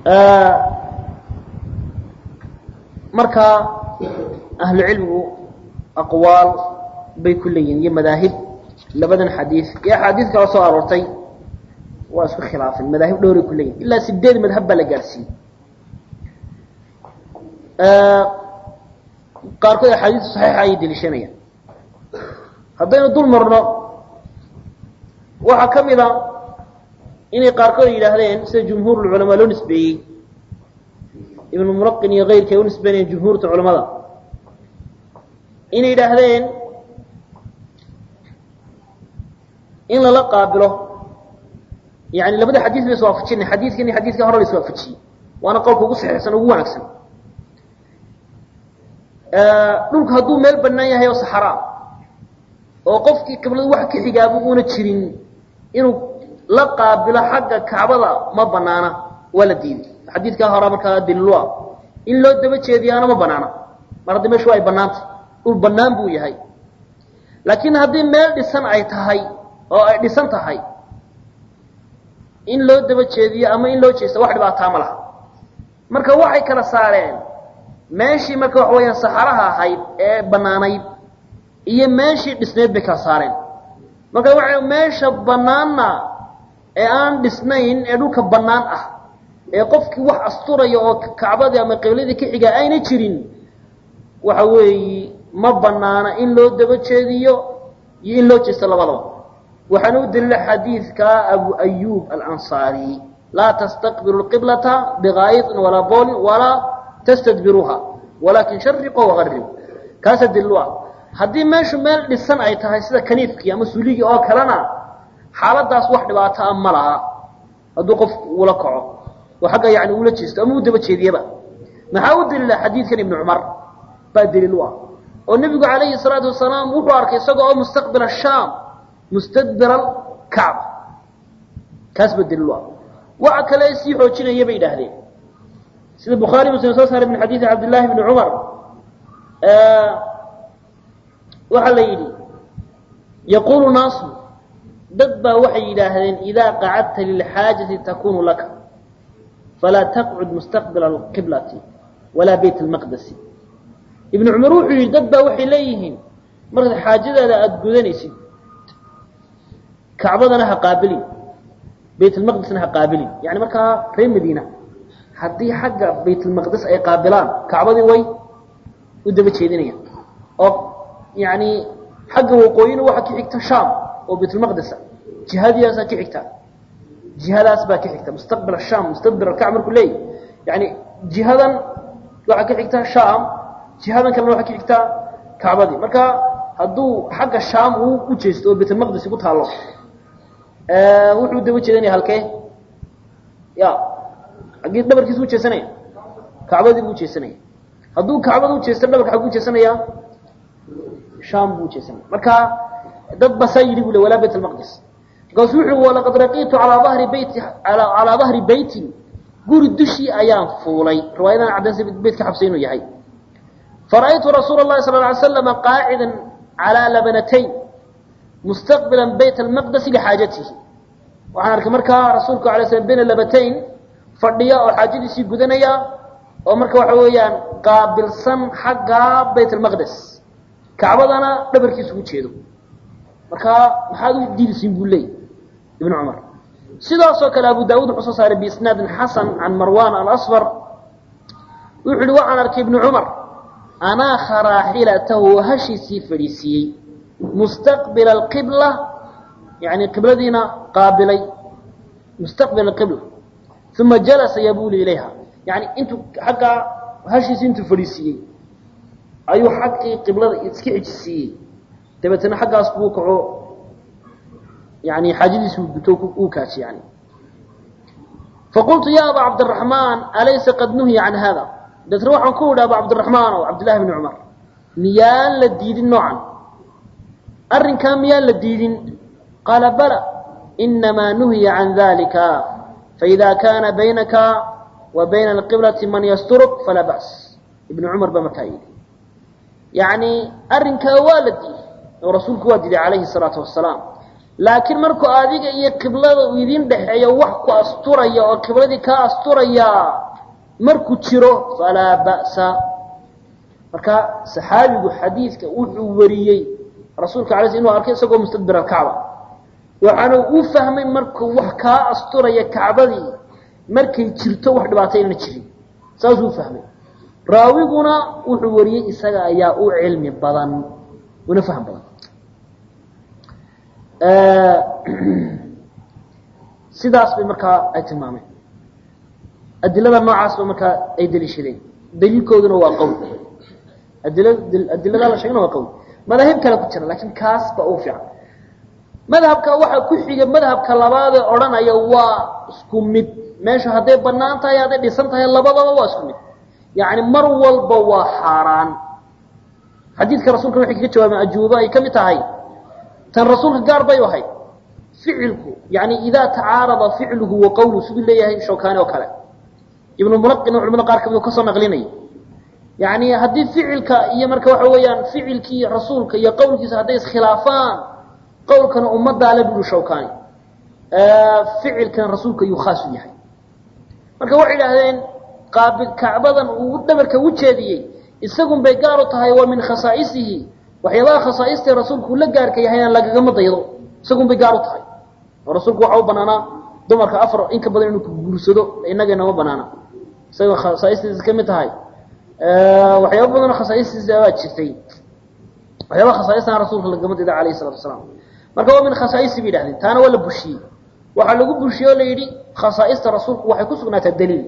marka ahlu cilmigu aqwaal bay ku leeyihin iyo madaahib labadan xadiid iyo axaadiid kala soo aroortay waa isku khilaafeen madaahib dhowray ku leeyihin ilaa sideed madhab baa la gaadhsiiyey qaarkood axaadiista saxiixa ayay deliishanayaan haddaynu dul marno waxaa ka mid a inay qaarkood yidhaahdeen sida jumhuurulculamaa loo nisbeeyey ibnu muraqin iyo keyrkii ay u nisbeynayeen jumhuurta culamada inay yidhaahdeen in lala qaabilo yani labada xadiis ba iswaafajinay xadiidkan iyo xadiidka hore la iswaafajiyey waana qowlka ugu saxiixsan ugu wanaagsan dhulku hadduu meel banaan yahay oo saxaraa oo qofkii qibladu wax ka xigaabu uuna jirin inuu la qaabilo xagga kacbada ma banaana waa la diiday xadiidkaa hore markaa daliilua in loo daba jeediyaana ma banaana mar haddii meeshu ay banaantay dhul banaan buu yahay laakiin haddii meel dhisan ay tahay oo ay dhisan tahay in loo daba jeediyo ama in loo jeesto wax dhibaataa ma laha marka waxay kala saareen meeshii marka waxa weeyaan saxaraha ahayd ee banaanayd iyo meeshii dhisnayd bay kala saareen marka waxa meesha banaanna ee aan dhisnayn ee dhulka bannaan ah ee qofkii wax asturaya oo kacbadii ama qibladii ka xiga ayna jirin waxa weeye ma banaana in loo daba jeediyo iyo in loo jeesto labadaba waxaana u daliila xadiidka abu ayub alansaari laa tastaqbilu lqiblata bikaayiطin walaa boolin walaa tastadbiruuha walaakin shariqo wagarib kaasa daliil u ah haddii meeshu meel dhisan ay tahay sida kaniifkii ama suligii oo kalena xaaladaas wax dhibaato a ma laha hadduu qofku ula kaco oo xagga yani ula jeesto ama u daba jeediyaba maxaa u daliila xadiidkan ibnu cumar baa daliil u ah oo nebigu calayhi salaatu wasalaam wuxuu arkay isagoo oo mustaqbila shaam mustadbira kacba kaas baa daliil u ah waxa kale sii xoojinaya bay idhaahdeen sida bukhaari muslim soo saaray min xadiidi cabdillahi bni cumar waxaa la yidhi yaquulu naasu dad baa waxay yidhaahdeen idaa qacadta lilxaajati takunu laka falaa taqcud mustaqbila alqiblati walaa bayt almaqdesi ibnu cumar wuxuu yidhi dad baa waxay leeyihiin markaad xaajadaada aada gudanaysid kacbadana ha qaabilin bayt almaqdesna ha qaabilin yani markaa reer madiina haddii xagga baytulmaqdes ay qaabilaan kacbadii way u daba jeedinayaan oo yani xagga waqooyina waxaa ka xigta sham oo baytulmaqdesa jihadiyaasaa ka xigta jihadaas baa ka xigta mustaqbil sham mustadbir alkacba markuu leeyahy yani jihadan waxaa ka xigta sham jihadan kalena waxaa ka xigta kacbadii marka hadduu xagga sham uu u jeesto oo baytulmaqdesi ku taallo wuxuu daba jeedanaya halkee ya agii dhabarkiisu u jeesanaya kacbadii buu ujeesanaya hadduu kacbada ujeesto dhabarka xaguu jeesanaya sham buu ujeesanaya marka dad basaa yidhi bu le walaa bayt almaqdis markaasu wuxu walaqad raqiitu alaa ahri beyti calaa dahri beytin guri dushii ayaan fuulay riwaayadan caddaynsa beytka xabsa inuu yahay fara'aytu rasuula اlahi sala ly slama qaacida calaa labanatayn mustaqbila bayt almaqdesi lixaajatihi waxaan arkay markaa rasuulku alay slam bayna labatayn fadhiya oo xaajadiisii gudanaya oo marka waxa weeyaan qaabilsan xagga bayt almaqdes kacbadana dhabarkiisa ugu jeedo marka maxaad u diidisiin buu leeyay ibnu cumar sidaasoo kale abu daawud wuxuu soo saaray biisnaadin xasan can marwan alasfar wuxu uhi waxaan arkay ibnu cumar anaaha raaxilatahu hashiisii fadhiisiiyey mustaqbila alqibla yani qibladiina qaabilay mustaqbila alqibla uma jalasa yabuli ilayha yani intuu xaggaa hashiisi intuu fadhiisiiyey ayuu xaggii qiblada iska xijisiiyey dabeetana xaggaas buu kaco yani xaajadiisi uu guto uu kaaji yani faqultu ya aba cabdiraxmaan alaysa qad nuhiya can hada dabeetna waxaan ku idhi aba cabdiraxmaan o cabdillahi bni cumar miyaan la diidin noocan arrinkaa miyaan la diidin qaala bala inamaa nuhiya can dalika faida kana baynaka wa bayna alqiblati man yasturuk falaa ba's ibnu cumar baa markaa yidhi yani arrinkaa waa la diiday oo rasuulku waa diiday calayhi salaatu wasalaam laakiin markuu adiga iyo qiblada uu idin dhexeeyo wax ku asturaya oo qibladii kaa asturaya markuu jiro falaa ba'sa marka saxaabigu xadiidka wuxuu wariyey rasuulka alay sl inu arkay isagoo mustadbir alkacba waxaana u fahmay markuu wax kaa asturaya kacbadii markay jirto wax dhibaato inana jirin saasuu fahmay raawiguna wuxuu wariyey isaga ayaa u cilmi badan una fahm badan sidaas bay markaa ay tilmaameen adilada noocaas ba markaa ay daliishadeen daliilkooduna waa qowl adila adiladaa la sheegana waa qowl madaahib kale ku jira laakiin kaas ba u fiican madhabka waxaa ku xiga madhabka labaadee odhanaya waa isku mid meeshu hadday banaan tahay hadday dhisan tahay labadaba waa isku mid yacni mar walba waa xaaraan xadiidka rasuulka waxay kaga jawaabeen ajuubo ay ka mid tahay tan rasuulka gaar bay ahayd ficilku yani idaa tacaarada ficluhu wa qawluhu siduu leeyahay shawkaani oo kale ibnu mulaqina culamada qaar kamid kasoo naqlinaya yani haddii ficilka iyo marka waxa weeyaan ficilkii rasuulka iyo qowlkiisa hadday iskhilaafaan qowlkana ummaddaa le buru shawkaani ficilkana rasuulka ayuu khaas u yahay marka waxay idhaahdeen qaabil kacbadan uu dhabarka u jeediyey isagun bay gaar u tahay waa min khasaa'isihi waxyaabaha khasaaistii rasuulku uu la gaarka yahayna lagagama daydo isagun bay gaar u tahay oo rasuulku waxa u banaanaa dumarka afar in ka badan inuu ku guursado inageenama banaana isagoo khasaa'istiisa ka mid tahay waxyaaba badanoo khasaa'istiisa baa jirtay waxyaabaha khasaaistana rasuulka lagama daydo alayhi salatu wasalaam marka waa min khasaa'isi bay yidhahdeen taana waa la bushiyey waxaa lagu bushiyey oo la yidhi khasaa'ista rasuulku waxay ku sugnaataa daliil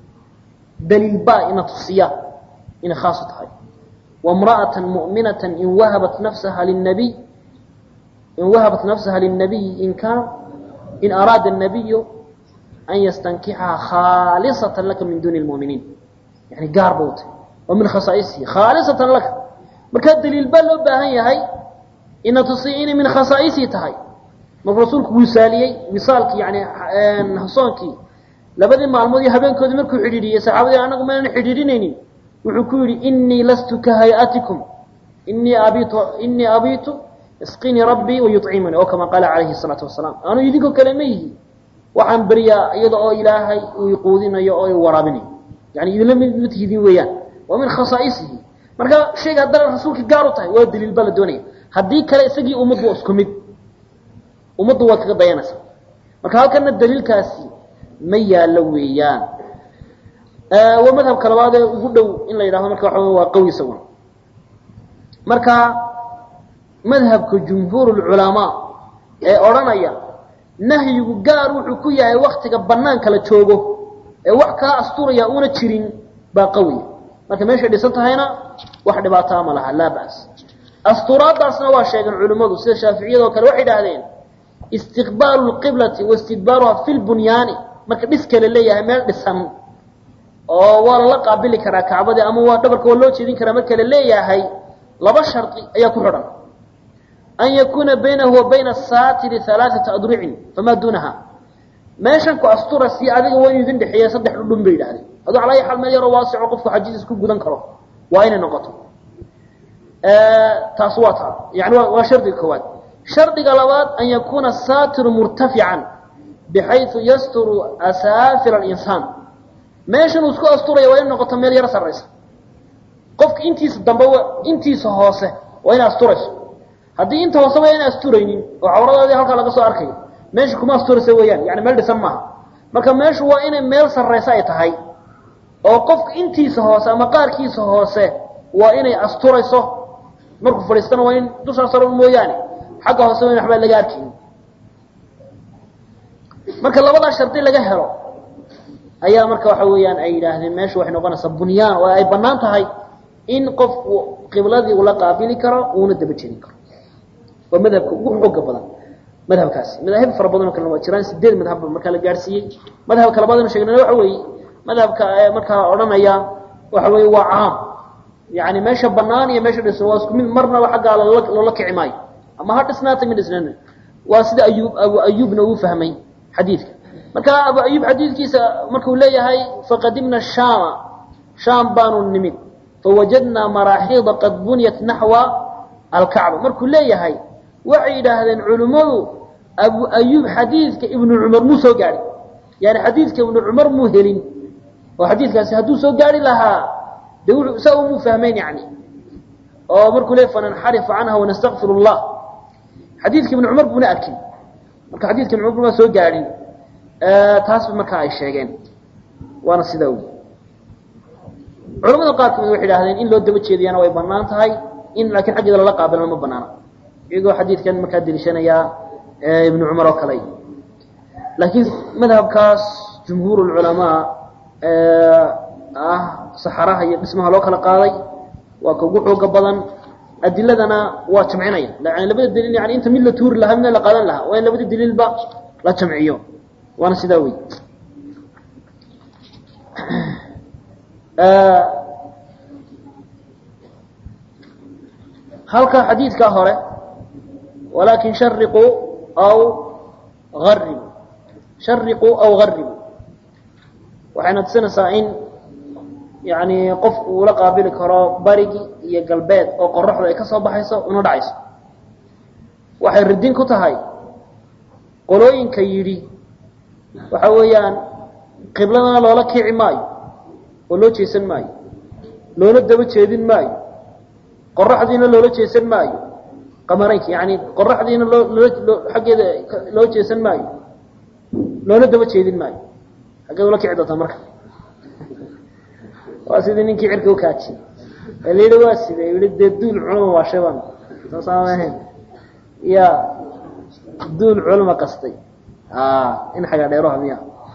daliil baa ina tusiya inay khaasu tahay وامرأة مؤمنة إن وهبت نفسها للنبي إن وهبت نفسها للنبي إن كان إن أراد النبي أن يستنكحها خالصة لك من دون المؤمنين يعني قاربوت ومن خصائصه خالصة لك مركز دليل بل باهي هاي إن تصيئين من خصائصه تهي من رسولك وسالي وصالك يعني حصانك لبدي معلومات هبين كود مركو حديدية صحابة أنا ما حديدينيني wuxuu ku yidhi inii lastu ka hay-atikum inii abitu inii abitu isqinii rabbii wayucimuni oo kama qaala calayhi salaatu wasalaam anuu idinkoo kale ma yihi waxaan beryaa iyada oo ilaahay uu iquudinayo oo i waraabinayo yani idinla mid ma tihidin weeyaan waa min khasaa'isihi marka shayga haddana rasuulka gaar u tahay waa daliil baa la doonaya haddii kale isagii ummaddu waa isku mid ummaddu waad kaga dayanaysa marka halkana daliilkaasi ma yaallo weeyaan waa madhabka labaad ee ugu dhow in la yidhahdo marka waxa waa qawi isaguna marka madhabka jumhuur culamaa ee odhanaya nahyigu gaar wuxuu ku yahay waktiga banaanka la joogo ee wax kaa asturaya una jirin baa qawiya marka meeshay dhisan tahayna wax dhibaataa ma laha laa bas asturaadaasna waa sheegeen culimmadu sida shaaficiyada oo kale waxay idhahdeen istiqbaalu lqiblati waistidbaaruha fi lbunyaani marka dhiska la leeyahay meel dhisan oo waa lala qaabili karaa kacbadii ama waa dhabarka waa loo jeedin karaa marka la leeyahay laba shardi ayaa ku xidhan an yakuuna baynahu wa bayna asaatiri alaaata adrucin famaa duunaha meeshan ku astura si adiga waa inu idin dhexeeya saddex dhudhun bay yidhahdeen aduu calaa xal meel yaroo waasico qofku xajiis ku gudan karo waa inay noqoto taas waa taa yani waa shardiga koowaad shardiga labaad an yakuuna asaatiru murtafican bixayu yasturu asaafir alinsaan meeshan uu isku asturaya waa in noqoto meel yaro sarraysa qofka intiisa dambe intiisa hoose waa ina asturayso haddii inta hoose waa ina asturaynin oo cawradaadii halkaa laga soo arkayo meesha kuma asturaysa weeyaan yani meel dhisan maaha marka meeshu waa inay meel sarraysa ay tahay oo qofka intiisa hoose ama qaarkiisa hoose waa inay asturayso markuu fadhiistana waa in dushaa saro mooyaane xagga hoose waa in waxbaa laga arkaynin marka labadaa shardi laga helo ayaa marka waxa weeyaan ay yidhaahdeen meeshu waxay noqonaysaa bunyaan oo ay bannaan tahay in qofku qibladii ula qaabili karo uuna daba jeedin karo waa madhabka ugu xooga badan madhabkaasi madaahib fara badanoo kalena waa jiraan sideed madhabba markaa la gaadhsiiyey madhabka labaadanu sheegnana waxa weeye madhabka markaa odhanaya waxa weeye waa caam yani meesha banaan iyo meesha dhisan waa isku mid marnaba xaggaa loola loola kici maayo ama ha dhisnaata mi dhisnaan waa sida ayub abu ayubna uu fahmay xadiidka marka abu ayub xadiidkiisa markuu leeyahay faqadimna shaama shaam baanu nimid fawajadnaa maraaxiida qad buniyat naxwa alkacba markuu leeyahay waxay yidhaahdeen culimmadu abu ayub xadiidka ibnu cumar muu soo gaadhin yani xadiidka ibnu cumar muu helin oo xadiidkaasi hadduu soo gaari lahaa de wuxuu saa umuu fahmeyn yani oo markuu le fananxarifu canha wanastakfir llah xadiidka ibnu cumar buuna arkin marka xadidka ibnu cumar baa soo gaadhin taasba markaa ay sheegeen waana sidaa wy culamada qaar kamid waxay idhahdeen in loo daba jeediyana way banaan tahay in laakiin xaggeeda lala qaabilana ma banaana iyagoo xadiidkan markaa deliishanayaa ibnu cumar oo kale laakiin madhabkaas jumhuur culamaa ah saxaraha iyo dhismaha loo kala qaaday waa ka ugu xooga badan adiladana waa jamcinaya yani labada daliil yani inta mid la tuuri lahaa midna la qaadan lahaa waa in labada daliilba la jamciyo waana sidaa wey halka xadiidka hore walakin shariquu aw aribu shariquu aw garibu waxayna tusinaysaa in yani qofku uula qaabili karo barigi iyo galbeed oo qoraxdu ay ka soo baxayso una dhacayso waxay ridin ku tahay qolooyinka yidhi waxa weeyaan qibladana loola kici maayo oo loo jeesan maayo loola daba jeedin maayo qoraxdiina loola jeesan maayo qamaraynka yani qoraxdiina loo loo xaggeeda loo jeesan maayo loola daba jeedin maayo xaggeed ula kici doontaa marka waa sidii ninkii cirka ukaaji ee la yidhi waa side yihi dee duul culuma waa shaban soosaama ahayn ya duul culuma qastay in xagaa dheeroha miya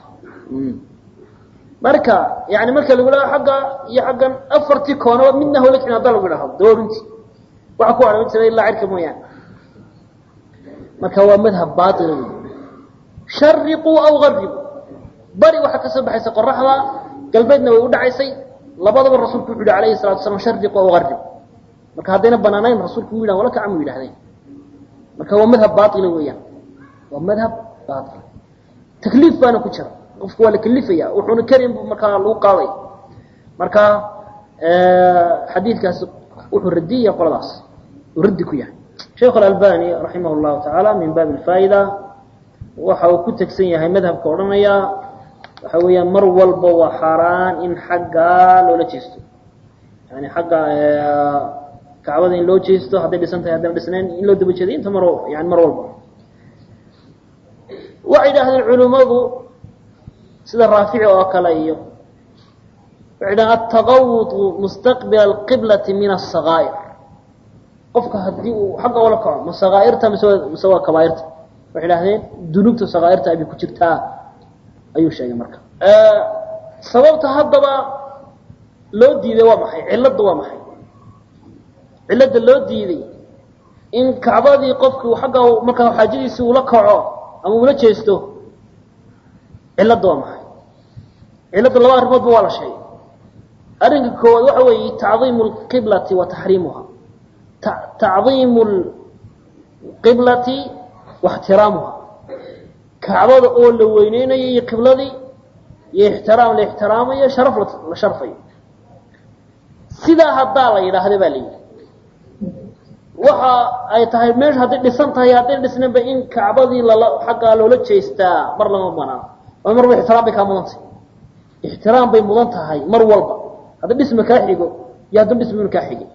marka yani marka lagu dhaho xagga iyo xaggan afartii koonaba midna hawla kicin haddaa lagu dhaho doorinti waxa ku adhama jira ilaa cirka mooyaane marka waa madhab bail wey shariquu aw garibu bari waxaa ka soo baxaysa qoraxda galbeedna way u dhacaysay labadaba rasuulku wuxu yidhi alayhi salatu wasalaam shariqu aw garibu marka haddayna banaanayn rasuulku u yidhahan wala kacamu yidhahdeen marka waa madhab baila weeyaan waa madhab bail takliif baana ku jira qofku waa la kelifaya wuxuuna karin bu markaa lagu qaaday marka xadiidkaasi wuxuu radiyaya qoladaas uu raddi ku yahay sheikh alalbani raximah llahu tacaala min baabi alfaa'ida waxa uu ku tegsan yahay madhabka odhanaya waxa weeyaan mar walba waa xaaraan in xaggaa loola jeesto yani xagga kacbada in loo jeesto hadday dhisan tahay haddana dhisnayn in loo daba jeedo inta mar yani mar walba waxay idhahdeen culimmadu sida raafici oo kale iyo waxay dhahen altaqawudu mustaqbila alqiblati min asakaa'ir qofka haddii uu xagga ola kaco ma sakaairta mise mise waa kabaairta waxay dhahdeen dunuubta sakaairta abay ku jirtaa ayuu sheegay marka sababta haddaba loo diiday waa maxay cilladda waa maxay cilladda loo diiday in kacbadii qofki xagga markaa xaajadiisi ula kaco ama ula jeesto cilladda waa maxay cilladda laba arrimoodba waa la sheegay arrinka koowaad waxa weeye tacdiimu lqiblati wa taxriimuha tacdiimu lqiblati wa ixtiraamuha kacbada oo la weyneynayo iyo qibladii iyo ixtiraam la ixtiraamayo sharaf la sharfayo sidaa haddaa la yidhaahda baa la yidhi waxa ay tahay meesha hadday dhisan tahay hadday dhisnanba in kacbadii lala xaggaa loola jeestaa mar lama banaan waa marba ixtiraam bay kaa mudan tahay ixtiraam bay mudan tahay mar walba hadda dhisma kaa xigo iyo hadduu dhismuna kaa xigay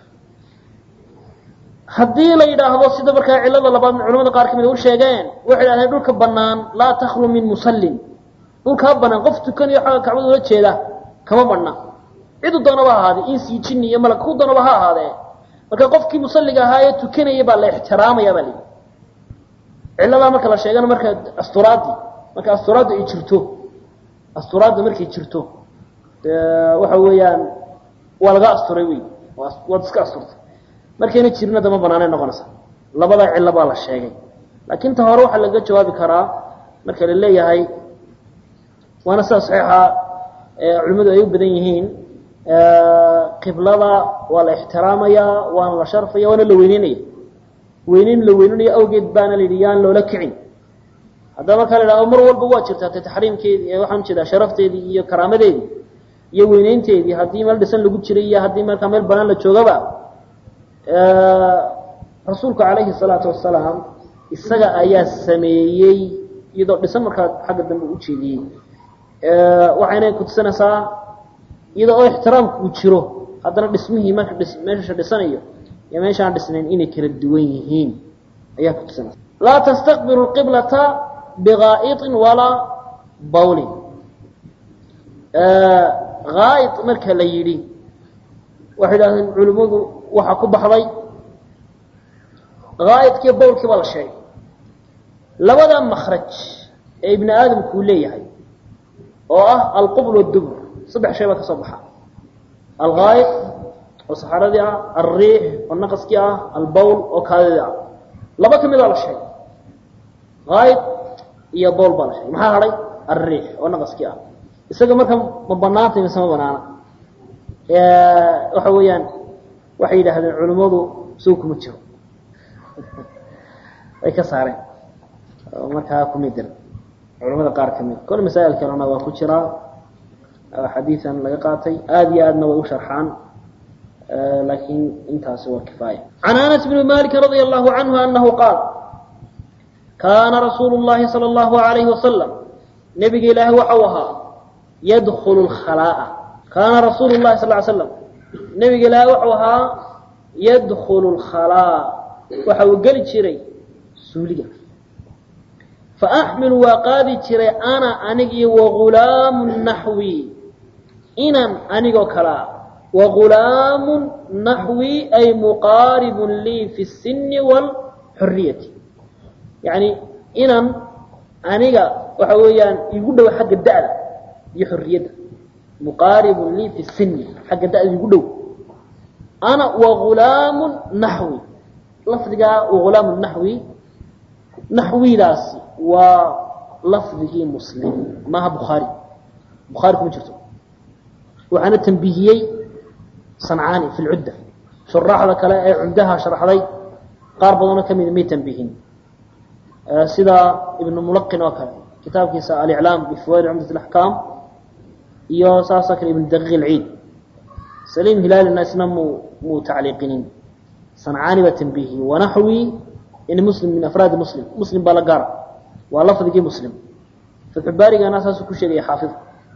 haddii la yidhaahdo sida markaa cilada labaad culamada qaar kamid u sheegeen waxay dhahdeen dhulka banaan laa taklu min musallin dhulkaa banaan qof tukanayo xagga kacbada ula jeeda kama badhna cidu doonaba ha ahaadee insii jinni iyo malag ku doonaba ha ahaadee marka qofkii musalliga ahaa ee tukanaya baa la ixtiraamaya baa layidhi ciladaa marka la sheegana marka asturaadii marka asturaaddu ay jirto asturaadda markay jirto waxa weeyaan waa laga asturay wey waad iska asturtay markayna jirina dama banaanay noqonaysa labada cilo baa la sheegay laakiin ta hore waxaa laga jawaabi karaa marka la leeyahay waana sida saxiixa culimmadu ay u badan yihiin qiblada waa la ixtiraamaya waana la sharfaya waana la weyneynaya weyneyn la weyneynayo awgeed baana la yidhi yaan loola kicin haddaba markaa la idhahdo mar walba waa jirtaa te taxriimkeedii waxaan ujeedaa sharafteedii iyo karaamadeedii iyo weyneynteedii haddii meel dhisan lagu jiray iyo haddii markaa meel banaan la joogaba rasuulku calayhi salaatu wasalaam isaga ayaa sameeyey iyadoo dhisan markaa xagga dambe u jeediyey waxayna kutusinaysaa iyadoo oo ixtiraamku uu jiro haddana dhismihii marka dhis meesha dhisanayo iyo meeshaan dhisnayn inay kala duwan yihiin ayaa kutusinaysa laa tastaqbilu qiblata biqaa'iطin walaa bawlin haa'id marka la yidhi waxay idhahdeen culimmadu waxaa ku baxday haa'idkiiyo bawlkii baa la sheegay labada makraj ee ibni aadamku uu leeyahay oo ah alqubl wadubr saddex shay baa ka soo baxa alhaa'id oo saxaradii ah alriix oo naqaskii ah albawl oo kaadidii ah laba ka midaa la sheegay haa'id iyo bawl baa la sheegay maxaa hadhay alriix oo naqaskii ah isaga marka ma banaantay mise ma banaana waxa weeyaan waxay yidhaahdeen culimmadu suu kuma jiro way ka saareen markaa kumidin culamada qaar ka mid kole masaa'il kalena waa ku jiraa xadiidan laga qaatay aada iyo aadna way u sharxaan laakiin intaasi waa kifaaya can anas bni maliki radia allahu canhu anahu qaal kaana rasuulu llahi sala allahu alayhi wasalam nebiga ilaahi waxau ahaa yadkulu lkhalaa'a kaana rasuulu llahi sal ly slam nebiga ilaahi waxau ahaa yadkulu lkhalaa waxa uu geli jiray suuliga faaxmilu waa qaadi jiray ana anig iyo wagulaamu naxwi inan anigoo kalea wagulaamu naxwi ay muqaaribun lii fi الsini wاlxuriyati yani inan aniga waxa weeyaan igu dhow xagga da'da iyo xorriyadda muqaaribun lii fi sini xagga da'da igu dhow ana wagulaamu naxwi lafdigaa wagulaamu naxwi naxwidaasi waa lafdigii muslim maaha bukhaari bukhaari kuma jirto waxaana tambihiyey sancaani fi lcudda shuraaxda kale ee cumdaha sharxday qaar badanoo ka mida may tambihin sida ibnu mulaqin oo kale kitaabkiisa aliclaam bifawaid cumdat alaxkaam iyo saasoo kale ibnu daqiiq alciid saliim hilaalina isna muu muu tacliiqinin sancaani baa tambihiyey wanaxwi in muslim min afraadi muslim muslim baa la gaara waa lafdigii muslim fatxubaarigana saasuu ku sheegaya xaafid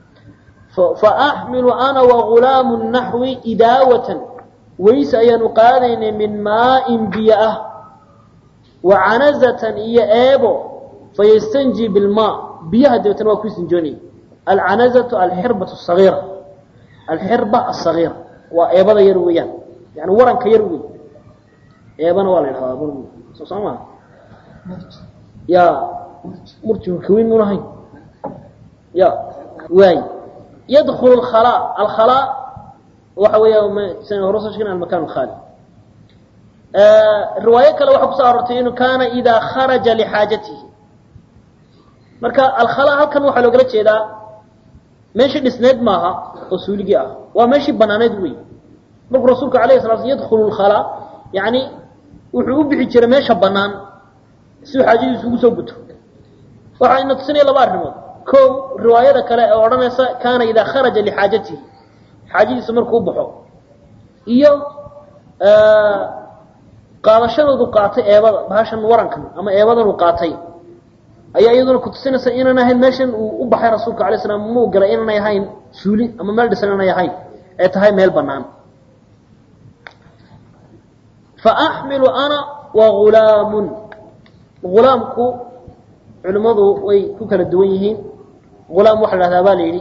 faaxmilu ana wagulaamu naxwi idaawatan weyse ayaanu qaadaynay min maain biyo ah wa canazatan iyo eebo fayastanji bilmaa biyaha dabeetana waa ku istinjoonayay alcanazatu alxirbatu sagiira alxirba asagiira waa eebada yar weeyaan yani waranka yar wey eebana waa la yidhahdaa soo soo maa ya murjigu kaweyn mun ahayn ya waay yadkulu alkhalaa alkhalaa waxa weeya san hore soo sheegna almakan alkhaali riwaayo kale waxaa kusoo aroortay inuu kaana idaa kharaja lixaajatihi marka alkhalaa halkan waxaa loogala jeedaa meeshii dhisneed maaha oo suuligii ah waa meeshii banaaneed wey markuu rasuulku alayh sala sl yadkulu lkhalaa yani wuxuu u bixi jiray meesha banaan si uu xaajadiisu ugu soo guto waxaa ina tusinaya laba arrimood ko riwaayada kale ee odhanaysa kaana idaa kharaja lixaajatihi xaajadiisu markuu baxo iyo qaadashadoodu qaatay eebada bahashan warankan ama eebadan uu qaatay ayaa iyaduna kutusinaysa inaan ahayn meeshan uu u baxay rasuulka alay slam muu galay inaanay ahayn suuli ama meel dhisan inaanay ahayn ee tahay meel banaan faaxmilu ana wagulaamun gulaamku culimmadu way ku kala duwan yihiin gulaam waxa la hahdaa baa la yidhi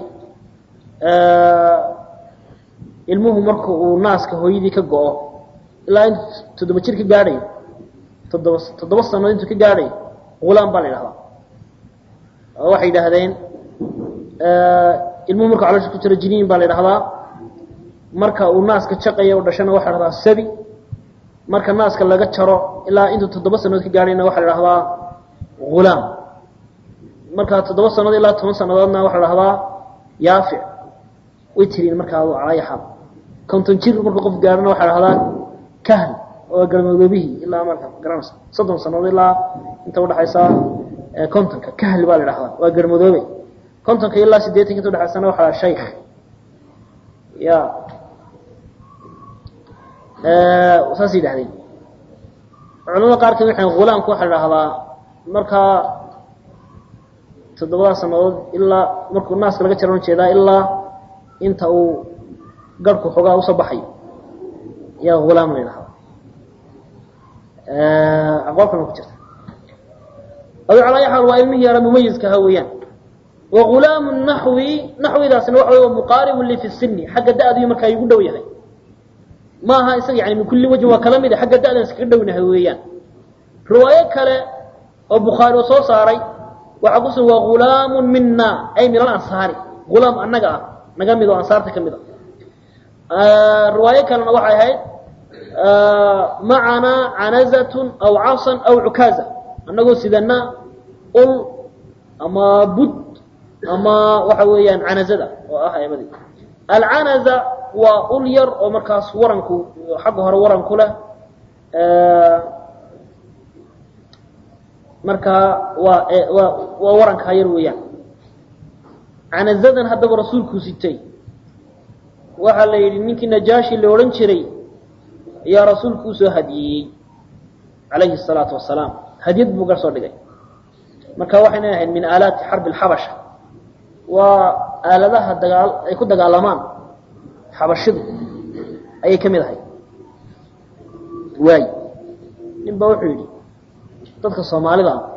ilmuhu marka uu naaska hooyadii ka go-o ilaa intu toddoba jir ka gaadhayo toddoba toddoba sanood intuu ka gaadhayo gulaam baa la yidhahdaa waxay yidhaahdeen ilmuhu marka caloosha ku jiro jiniin baa la yidhahdaa marka uu naaska jaqaya u dhashana waxa la hahdaa sabi marka naaska laga jaro ilaa intuu toddoba sanood ka gaadhayna waxaa la dhahdaa gulaam marka toddoba sanood ilaa toban sanadoodna waxaa la dhahdaa yaafic way tiriin markaa calaayaxaal konton jir markuu qof gaadhana waxaa la dhahdaa kahl oo galmadoobihii ilaa marka garanaysa soddon sanood ilaa inta udhaxaysa kontonka kahli baa la dhahdaa waa garmadoobe kontonka ilaa siddeetanka inta udhaxaysana waxaa la shaykh ya saas yidhahdeen culamada qaar kamid waxay gulaamku waxaa la dhahdaa markaa toddobada sanadood ilaa markuu naaska laga jaran jeedaa ilaa inta uu garhku xoogaa usoo baxayo yaa hulaam la yidhahda aqwaal kalna ku jirta adu calaa ayi xaal waa ilmihii yara mumayiskaha weeyaan wa gulaamu naxwi naxwidaasna waxa wey wa muqaaribu li fi sini xagga da-dii markaa igu dhow yahay maaha isaga yani min kulli wajhin waa kala mid xagga da-dan iskaga dhownahay weeyaan riwaayo kale oo bukhaari oo soo saaray waxaa ku sugan waa gulaamu mina ay min alansaari gulaam annaga ah naga mid oo ansaarta ka mid a riwaayo kalena waxay ahayd macanaa canazatun aw casan aw cukaaza annagoo sidana ul ama bud ama waxa weeyaan canazada oo ah eebadii alcanaza waa ul yar oo markaas waranku xagga hore waranku leh markaa waa waa waa warankaa yar weeyaan canazadan haddaba rasuulkuu sitay waxaa la yidhi ninkii najaashi la odhan jiray ayaa rasuulku usoo hadiyeeyey calayhi الsalaatu wasalaam hadiyad buu gar soo dhigay marka waxayna ahayd min aalaati xarbi اlxabasha waa aaladaha dagaal ay ku dagaalamaan xabashidu ayay ka mid ahay waay nin ba wuxuu yidhi dadka soomaalida ah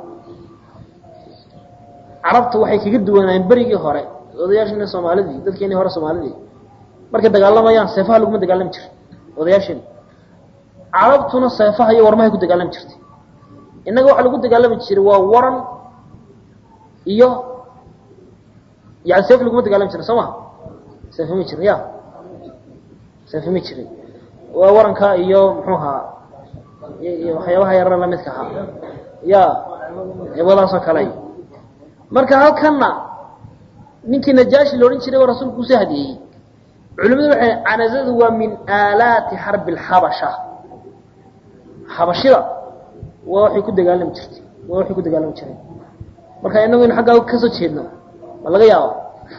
carabta waxay kaga duwanaayeen berigii hore odayaashiina soomaalidii dadkeenii hore soomaalidii markay dagaalamayaan seefaha laguma dagaalami jira odayaasheeni carabtuna seefaha iyo warmahay ku dagaalami jirtay innaga waxaa lagu dagaalami jiray waa waran iyo yani seef laguma dagaalami jirin soo maha seefa ma jirin ya seefa ma jirin waa waranka iyo muxuu ahaa iyo waxyaabaha yarana lamidka ahaa ya eebadaasoo kale marka halkanna ninkii najaashi la odhan jiray waa rasuulku usoo hadiyeeyey culimadu waxay canazadu waa min aalaati xarbi alxabasha xabashida waa waxay ku dagaalami jirtay waa waxay ku dagaalami jireen marka inagu in xaggaa kasoo jeedno ma laga yaabo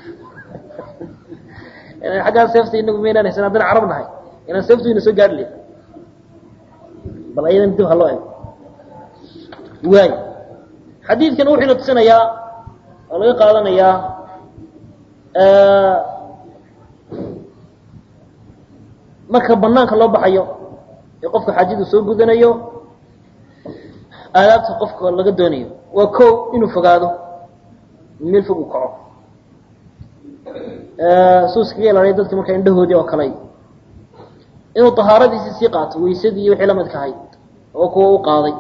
xaggaa seefta inagu maynaan haysan haddana carab nahay inaan seeftu ina soo gaari lahay bal ayadan dib ha loo ego waay xadiidkan wuxuu ina tusinayaa oo laga qaadanayaa marka banaanka loo baxayo ee qofka xaajadu soo gudanayo aadaabta qofka laga doonayo waa ko inuu fogaado meel fog uu kaco suu iskaga ilaalaya dadka markaa indhahoodii oo kale inuu tahaaradiisii sii qaato weysadii iyo wixii la midka ahayd oo kuwa u qaaday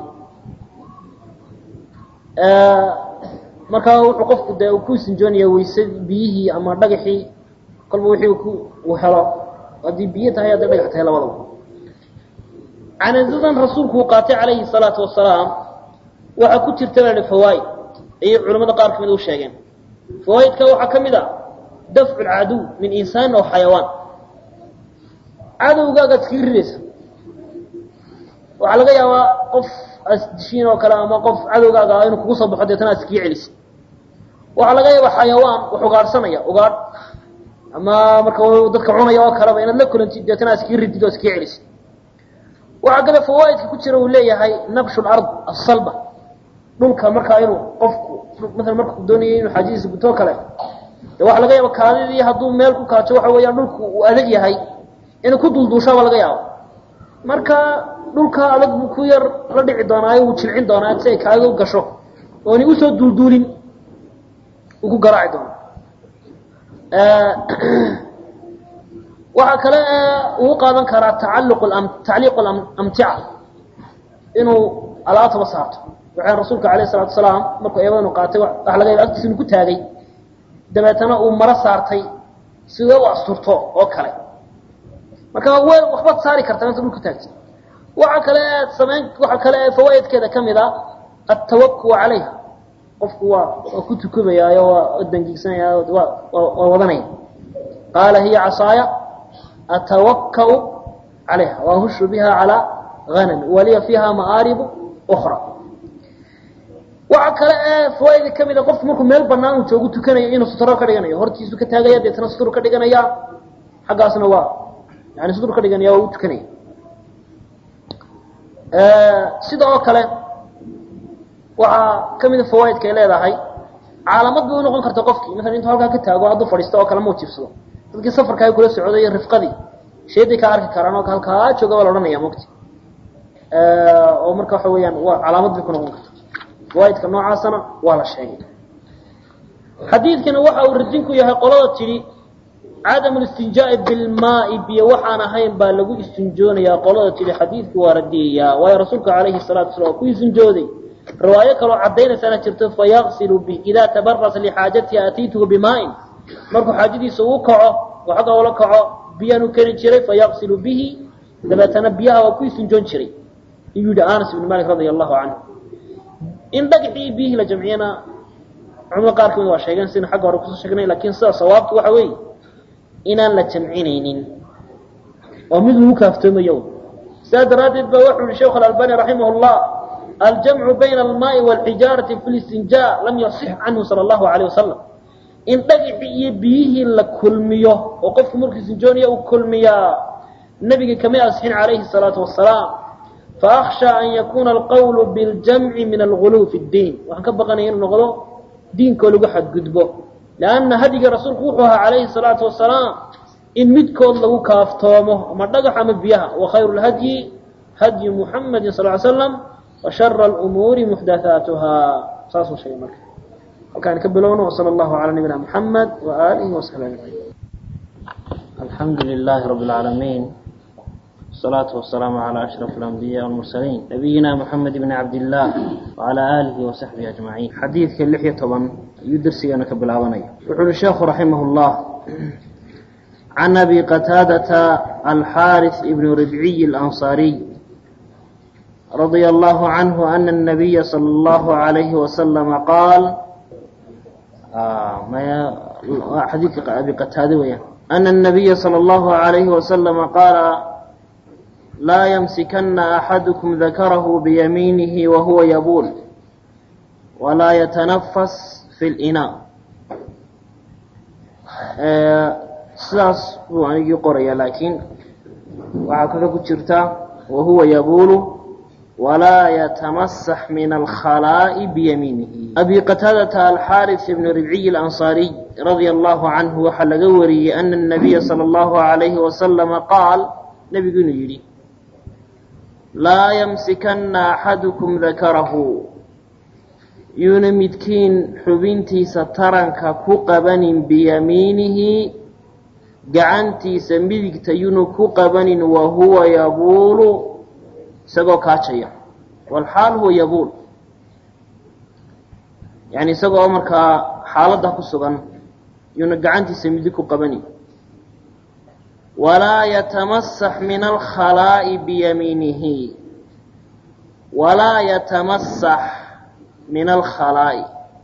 markaa wuxuu qofku dee ku sinjoonaya weysadii biyihii ama dhagaxii kolba wixii ku uu helo haddii biyo tahay hadday dhagax tahay labadaba canazadan rasuulku uu qaatay calayhi salaatu wasalaam waxaa ku jirta la fawaaid ayay culamada qaar kamid u sheegeen fawaaidka waxaa ka mid a dafcu lcaduw min insaanin aw xayawaan cadowgaagaad iskaga ridaysa waxaa laga yaabaa qof asdishiin oo kale ama qof cadowgaaga ah inuu kugu soo baxo deetana ad iskaga celisa waxaa laga yaabaa xayawaan wax ugaadhsanaya ugaadh ama marka dadka cunaya oo kaleba inaad la kulantid deetana ad iskaga ridid oo iskaga celisid waxaa kale fawaaidka ku jira uu leeyahay nabshu lard asalba dhulka markaa inuu qofku maala markuu doonayay inuu xaajadiisa gutoo kale de waxaa laga yaaba kaadidii hadduu meel ku kaajo waxa weeyaan dhulku uu adag yahay inuu ku dulduushaaba laga yaabo marka dhulka adag buu ku yar la dhici doonaayo wuu jilcin doonaa si ay kaaga u gasho ooni usoo duulduulin uu ku garaaci doono waxaa kale uu qaadan karaa tacalluq tacliiq amtica inuu alaabtaba saarto waxaan rasuulka alayh salatu salaam markuu eebadanu qaatay waxa laga yaba agtiisa inu ku taagay dabeetana uu maro saartay sida u asturto oo kale marka w waxbaad saari kartaa inta dhulka taagti waxa kale aad samayn waxa kale ee fawaaidkeeda ka mid a altawakul calayha qofku waa waa ku tukumayaayo waa dangiigsanaya waa waa wadanaya qaala hiya casaaya atawakau calayha waahushu biha calaa hanami waliya fiiha ma'aaribu ukra waxa kale ee fawaaida ka mid a qofku markuu meel banaan uu joogu tukanayo inuu sutro ka dhiganayo hortiisu ka taagaya deetana sutur ka dhiganaya xaggaasna waa yani sutur ka dhiganaya waa u tukanaya sida oo kale waxaa ka mida fawaaidka ay leedahay caalamad bay unoqon karta qofkii maala intuu halkaa ka taago hadduu fadhiisto oo kale mau jiibsado dadkii safarkaa kula socday iyo rifqadii sheeday ka arki karaan oo halkaa jooga baa la odhanaya mogti oo marka waxa weeyaan waa calaamad bay ku noqon karta fawaaidka noocaasana waa la sheegay xadiidkana waxa uu radinku yahay qolada tidhi cadam listinjaai bilmaai biyo waxaan ahayn baa lagu istinjoonayaa qolada tidhi xadiidku waa radiyayaa waayo rasuulka calayhi salatu wasala waa ku istinjooday riwaayo kaloo caddaynaysaana jirto fayaqsilu bi idaa tabarasa lixaajatihi atiituhu bimaain markuu xaajadiisa uu kaco oo xagga ula kaco biyaan u keni jiray fayaqsilu bihi dabeetana biyaha waa ku istinjoon jiray iyuu yihi anas ibn malik radia allahu canhu in dhagxii biyihii la jamciyana culamada qaar kamid waa sheegeen sidaynu xagga hore kusoo sheegnay lakin sida sawaabtu waxa weeye inaan la jamcinaynin oo mid lagu kaaftoomayo sidaa daraaddeed ba wuxuu yihi sheekh alalbani raximah llah aljamcu bayna almaai wاlxijaarati fi listinja lam yasix canhu sala allahu alayh wasalam in dhagixii iyo biyihii la kulmiyo oo qofku markuu istinjoonaya uu kulmiyaa nebiga kamay asixin calayhi الsalaatu wasalaam faأkhsha an yakuna alqawlu biاljamci min alguluw fi اddiin waxaan ka baqanaya inuu noqdo diinkoo lagu xadgudbo lanna hadyigii rasuulku wuxuu ahaa calayhi الsalaatu wasalaam in midkood lagu kaaftoomo ama dhagax ama biyaha wakhayru lhadyi hadyu muxamadi sal ly slam washara lumuuri muxdathaatuha saasuu sheegay marka halkaan ka bilowno wsala allahu calaa nabiyina muxamed waaalihi wasaxbi ajmaciin alxamdu lilahi rabi اlcaalamiin الصلاة والسلام على أشرف الأنبياء والمرسلين نبينا محمد بن عبد الله وعلى آله وصحبه أجمعين حديث اللحية طبعا يدرسي أنا كبلاوني يقول الشيخ رحمه الله عن أبي قتادة الحارث بن ربعي الأنصاري رضي الله عنه أن النبي صلى الله عليه وسلم قال آه ما حديث أبي قتادة ويا أن النبي صلى الله عليه وسلم قال لا يمسكن أحدكم ذكره بيمينه وهو يبول ولا يتنفس في الإناء sidaas buu anigii qoraya laakiin waxaa kaga ku jirta wahuwa yabuulu walaa yatamasax min alkhalaa'i biyamiinihi abi qataadata alxaaris ibn ribciy alansaariy radia allahu canhu waxaa laga wariyey ana الnabiya salى allahu alayhi wasalama qaal nebigu inuu yidhi laa yamsikana axadukum dakarahu yuuna midkiin xubintiisa taranka ku qabanin biyamiinihi gacantiisa midigta yuuna ku qabanin wa huwa yabuulu isagoo kaajaya walxaal huwa yabuul yani isagoo markaa xaaladda ku sugan yuuna gacantiisa midig ku qabanin walaa yatamasax min alkhalaa'i biyamiinihi walaa yatamasax min alkhalaa'i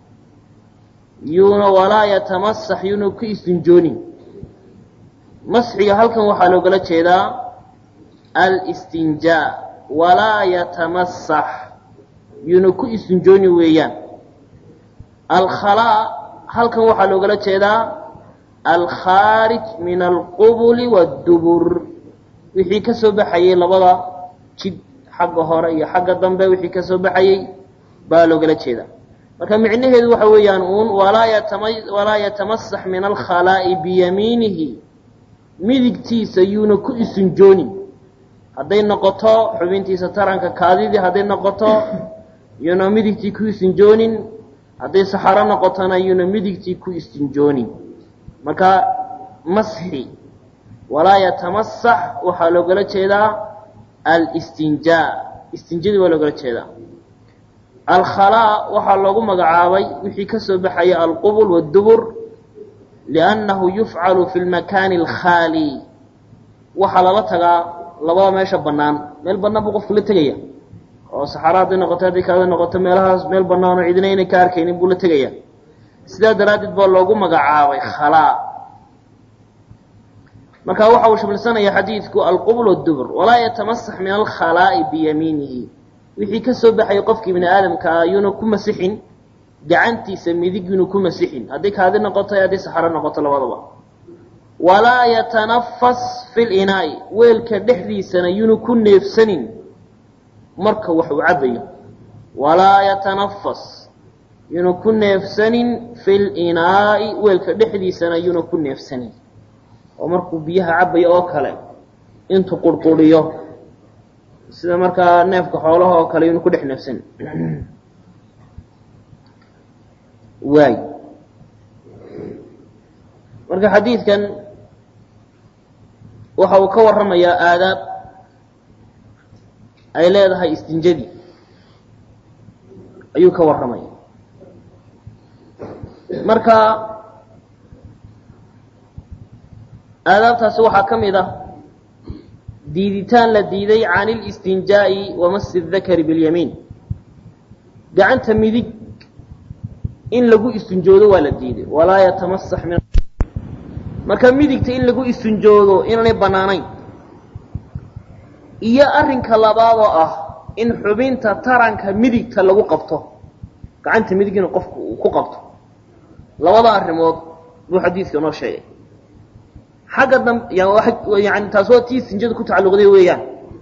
yuuna walaa yatamasax yuuna ku istinjoonin masxiga halkan waxaa loogala jeedaa alistinjaa walaa yatamasax yuuna ku istinjooni weeyaan alkhalaa halkan waxaa loogala jeedaa alkhaarij min alqubuli waddubur wixii ka soo baxayey labada jid xagga hore iyo xagga dambe wixii ka soo baxayey baa loogala jeedaa marka micnaheedu waxa weeyaan uun walaa yatama walaa yatamasax min alkhalaa'i biyamiinihi midigtiisa yuuna ku isinjoonin hadday noqoto xubintiisa taranka kaadidii hadday noqoto yuuna midigtii ku isinjoonin hadday saxaro noqotona yuuna midigtii ku istinjoonin marka masxi walaa yatamasax waxaa loogala jeedaa alistinjaa istinjadii waa loogala jeedaa alkhalaa waxaa loogu magacaabay wixii ka soo baxaya alqubul waddubur liannahu yufcalu fi lmakaani alkhaali waxaa lala tagaa labada meesha bannaan meel bannaan buu qofku la tegaya oo saxara hadday noqoto hadday kaada noqoto meelahaas meel bannaan oo cidina inay ka arkaynin buu la tegaya sidaa daraaddeed baa loogu magacaabay khalaa marka waxa uu shamilsanaya xadiidku alqubl waddubur walaa yatamasax min alkhalaa'i biyamiinihi wixii ka soo baxaya qofkii bini aadamkaa yuuna ku masixin gacantiisa midig yuuna ku masixin hadday kaadi noqoto ee hadday saxaro noqoto labadaba walaa yatanafas fi linaa'i weelka dhexdiisana yuuna ku neefsanin marka wax uu cabayo walaa yatanafas yuuna ku neefsanin fi linaa'i weelka dhexdiisana yuuna ku neefsanin oo markuu biyaha cabayo oo kale intuu qurquriyo sida markaa neefka xoolaha oo kale yuuna ku dhex neefsanin waay marka xadiidkan waxa uu ka warramayaa aadaab ay leedahay istinjadii ayuu ka warramaya marka aadaabtaasi waxaa ka mid ah diiditaan la diiday can اlistinjaa'i wamasi الdakari biاlyamiin gacanta midig in lagu istinjoodo waa la diiday walaa yatamasax min marka midigta in lagu istinjoodo inaanay bannaanayn iyo arrinka labaadoo ah in xubinta taranka midigta lagu qabto gacanta midig in qofku uu ku qabto labada arrimood buu xadiidka noo sheegay xagga dam yani taas waa tii istinjada ku tacalluqday weeyaan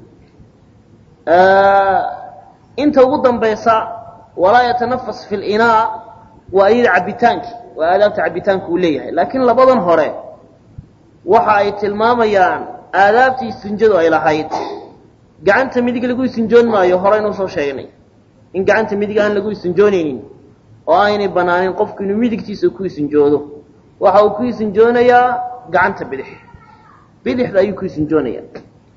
inta ugu dambaysa walaa yatanafas fi linaa waa iyada cabitaankii waa aadaabta cabitaanka uu leeyahay laakiin labadan hore waxa ay tilmaamayaan aadaabtii istinjadu ay lahayd gacanta midig lagu istinjoon maayo horeynu soo sheegnay in gacanta midig aan lagu istinjoonaynin oo aynay banaanin qofku inuu midigtiisa ku isinjoodo waxa uu ku isinjoonayaa gacanta bidix bidixda ayuu ku isinjoonayaa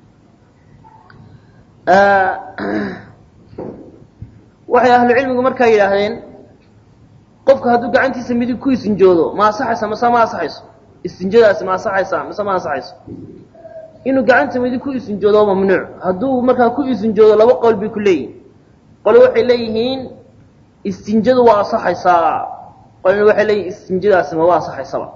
waxay ahlu cilmigu markaa yidhaahdeen qofku hadduu gacantiisa midig ku isinjoodo ma asaxaysa mase ma asaxayso istinjadaasi ma asaxaysa mase ma asaxayso inuu gacanta midig ku isinjoodo mamnuuc hadduu markaa ku isinjoodo laba qowl bay ku leeyihin qole waxay leeyihiin istinjadu waa asaxaysaa qolena waxay leeyihin istinjadaasi maba asaxaysaba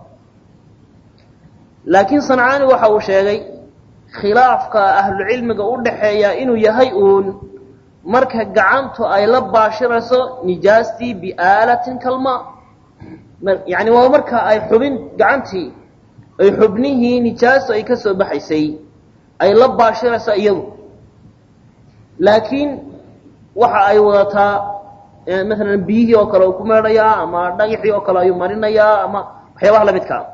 laakiin sancaani waxa uu sheegay khilaafka ahlucilmiga u dhaxeeya inuu yahay uun marka gacantu ay la baashirayso nijaastii biaalatin kalma yani waa marka ay xubin gacantii ay xubnihii nijaastu ay ka soo baxaysay ay la baashirayso iyadu laakiin waxa ay wadataa maalan biyihii oo kale uu ku meedhayaa ama dhagaxii oo kale ayuu marinayaa ama waxyaabaha lamidkaa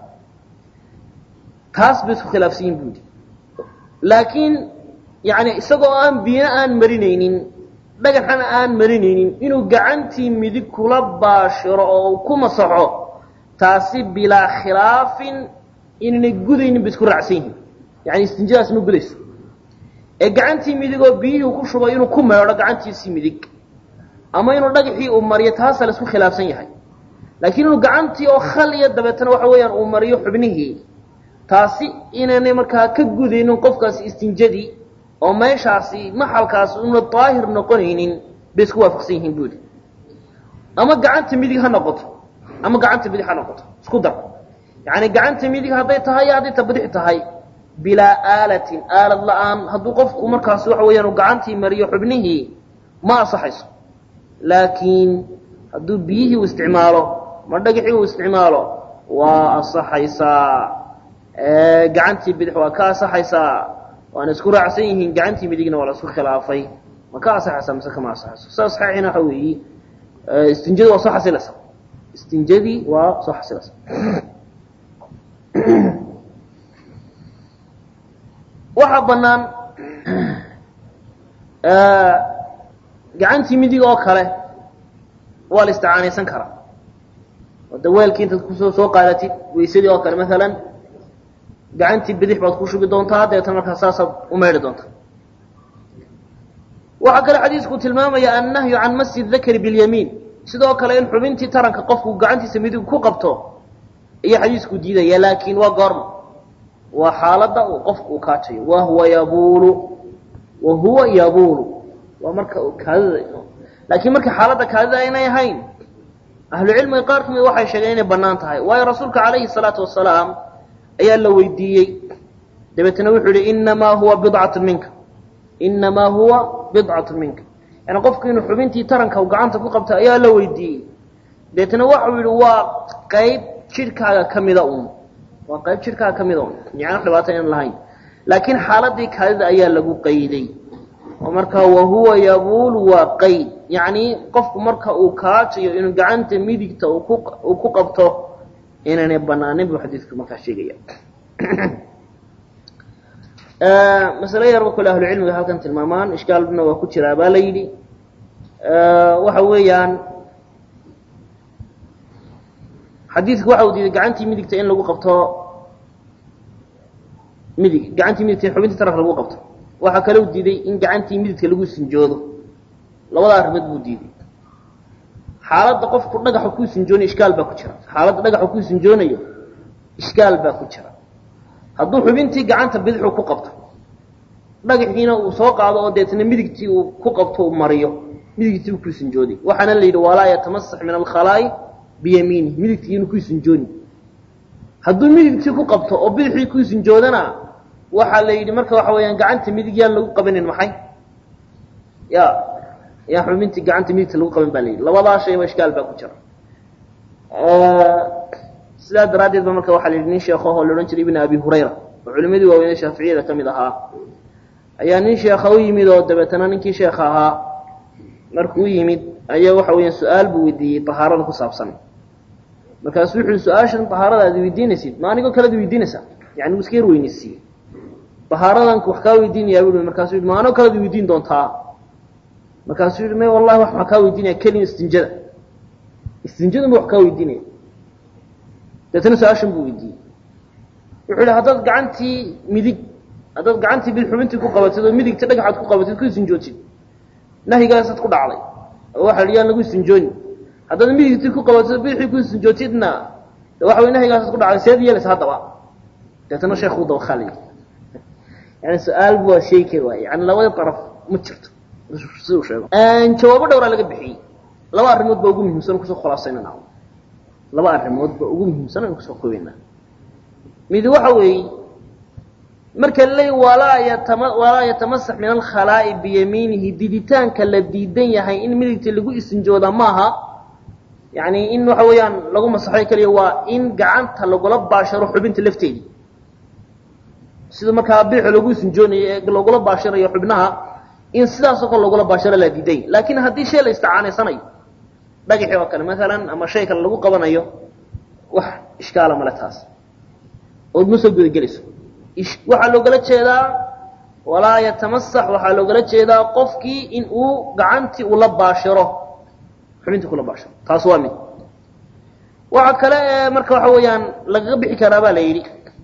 taas bay isku khilaafsan yihin buudi laakiin yani isagoo aan biyina aan marinaynin dhagaxana aan marinaynin inuu gacantii midig kula baashiro oo ku masaxo taasi bilaa khilaafin inaynay gudaynin bay isku raacsan yihiin yani istinjadaas ma gudayso ee gacantii midig oo biyihii ku shubay inuu ku meedho gacantiisii midig ama inuu dhagaxii uu mariyo taasa la isku khilaafsan yahay laakiin inuu gacantii oo khal iyo dabeetana waxa weeyaan uu mariyo xubnihii taasi inaynay markaa ka gudaynin qofkaasi istinjadii oo meeshaasi maxalkaasi una daahir noqonaynin bay isku waafaqsan yihiin buudi ama gacanta midig ha noqoto ama gacanta bidix ha noqoto isku dar yani gacanta midig hadday tahay iyo hadday ta bidix tahay bilaa aalatin aalad la-aan hadduu qofku markaasi waxa weeyaan uu gacantii mariyo xubnihii ma asaxayso laakiin hadduu biyihii uu isticmaalo ma dhagaxii uu isticmaalo waa asaxaysaa gacantii bidix waa ka asaxaysaa waana isku raacsan yihiin gacantii midigna waa la isku khilaafay ma ka asaxaysaa mise kama asaxayso sida saxiixina waxa weeyi istinjadu waa soo xasilaysa istinjadii waa soo xasilaysa waxaa banaan gacantii midig oo kale waa la isticaanaysan karaa wada weelkii intaad kusoo soo qaadatid waysadii oo kale maalan gacantii bidix baad ku shubi doontaa dabeetana markaa saasaad u meydhi doontaa waxaa kale xadiisku tilmaamaya annahyu can masi dakari biاlyamiin sidoo kale in xubintii taranka qofku gacantiisa midig ku qabto iyo xadiisku diidaya laakiin waa goorma waa xaaladda uu qofku uu kaajayo wahuwa yabuulu wa huwa yabuulu waa marka kaadida laakiin marka xaaladda kaadida aynay ahayn ahlucilmiga qaar kamid waxay sheegeen inay bannaan tahay waayo rasuulka calayhi salaatu wasalaam ayaa la weydiiyey dabeetna wuxuu yihi inamaa huwa bidcatu minka inamaa huwa bidcatu minka yani qofku inuu xubintii taranka gacanta ku qabta ayaa la weydiiyey dabeetna waxau yihi waa qayb jidhkaaga kamida un waa qayb jidhkaaga kamida un yani dhibaato aan lahayn laakiin xaaladii kaadida ayaa lagu qayday oo markaa wahuwa yabuulu waa qayd yacni qofku marka uu kaajayo inuu gacanta midigta uu ku uu ku qabto inaanay banaanin buu xadiidku markaa sheegaya masale yarba kule ahlucilmiga halkan tilmaamaan ishkaalna waa ku jiraa baa la yidhi waxa weeyaan xadiidku waxa uu diiday gacantii midigta in lagu qabto midig gacantii midigta in xubintii taranka lagu qabto waxaa kale uu diiday in gacantii midigta lagu sinjoodo labada arrimood buu diiday xaaladda qofku dhagaxa ku sinjoonayo ishkaal baa ku jira xaaladda dhagaxa ku sinjoonayo ishkaal baa ku jira hadduu xubintii gacanta bidixu ku qabto dhagaxiina uu soo qaado oo deetna midigtii uu ku qabto uu mariyo midigtii uu ku sinjooday waxaana la yidhi walaa yatamasax min alkhalaa'i biyamiini midigtii inuu ku sinjooni hadduu midigtii ku qabto oo bidixii ku sinjoodana waxaa la yidhi marka waxa weeyaan gacanta midig yaan lagu qabanin maxay ya yaan xubintii gacanta midigta lagu qaban baa la yidhi labadaa shayba ishkaal baa ku jira sidaa daraaddeed ba marka waxaa la yidhi nin sheekhaho la odhan jiray ibn abi hurayra oo culimadii waaweynee shaaficiyada ka mid ahaa ayaa nin sheekha u yimid oo dabeetana ninkii sheekha ahaa markuu u yimid ayaa waxa weeyaan su-aal buu weydiiyey tahaarada ku saabsan markaasuu wuxu uhi su-aashan tahaarada aad weydiinaysid ma anigoo kalead weydiinaysaa yani wuu iska yar weynaysiiyey tahaaradan wax kaa weydiinayaa bui markaasuu yidhi ma anoo kalead weydiin doontaa markaasuu yidhi may wallahi wax maxaa kaa weydiinaya kelin istinjada istinjadunba wax kaa weydiinaya deetana su-aashan buu weydiiyey wuxuu yihi haddaad gacantii midig haddaad gacantii bid xubintii ku qabatid oo midigta dhagaxaad ku qabatid ku istinjootid nahyigaasaad ku dhacday oo waxa la yaan lagu istinjooni haddaad midigtii ku qabatid oo bidixii ku istinjootidna de waxa way nahyigaasaad ku dhacday seed yeelaysa haddaba deetana sheekhu dawakaalay yani su-aal bu waa sheegi kari waay yani labada daraf ma jirto siduu sheego jawaabo dhowraa laga bixiyey laba arrimood baa ugu muhiimsan kusoo khulaasaynana laba arrimood ba ugu muhiimsan aynu kusoo koobaynaa mid waxa weeye marka laleey walaa yatama walaa yatamasax min alkhalaa'i biyamiinihi diditaanka la diidan yahay in midigta lagu isinjooda maaha yani in waxa weeyaan lagu masaxo keliya waa in gacanta lagula baasharo xubinta lafteedii sida markaa biixo lagu isinjoonayo ee lagula baasharayo xubnaha in sidaasoo kale lagula baasharo la diiday laakiin haddii shay la isticaanaysanayo dhagaxi oo kale maalan ama shay kale lagu qabanayo wax ishkaala male taas ood ma soo gudagelayso waxaa loogala jeedaa walaa yatamasax waxaa loogala jeedaa qofkii in uu gacantii ula baashiro xubintii kula baashiro taas waa mid waxa kale ee marka waxa weeyaan lagaga bixi karaa baa la yidhi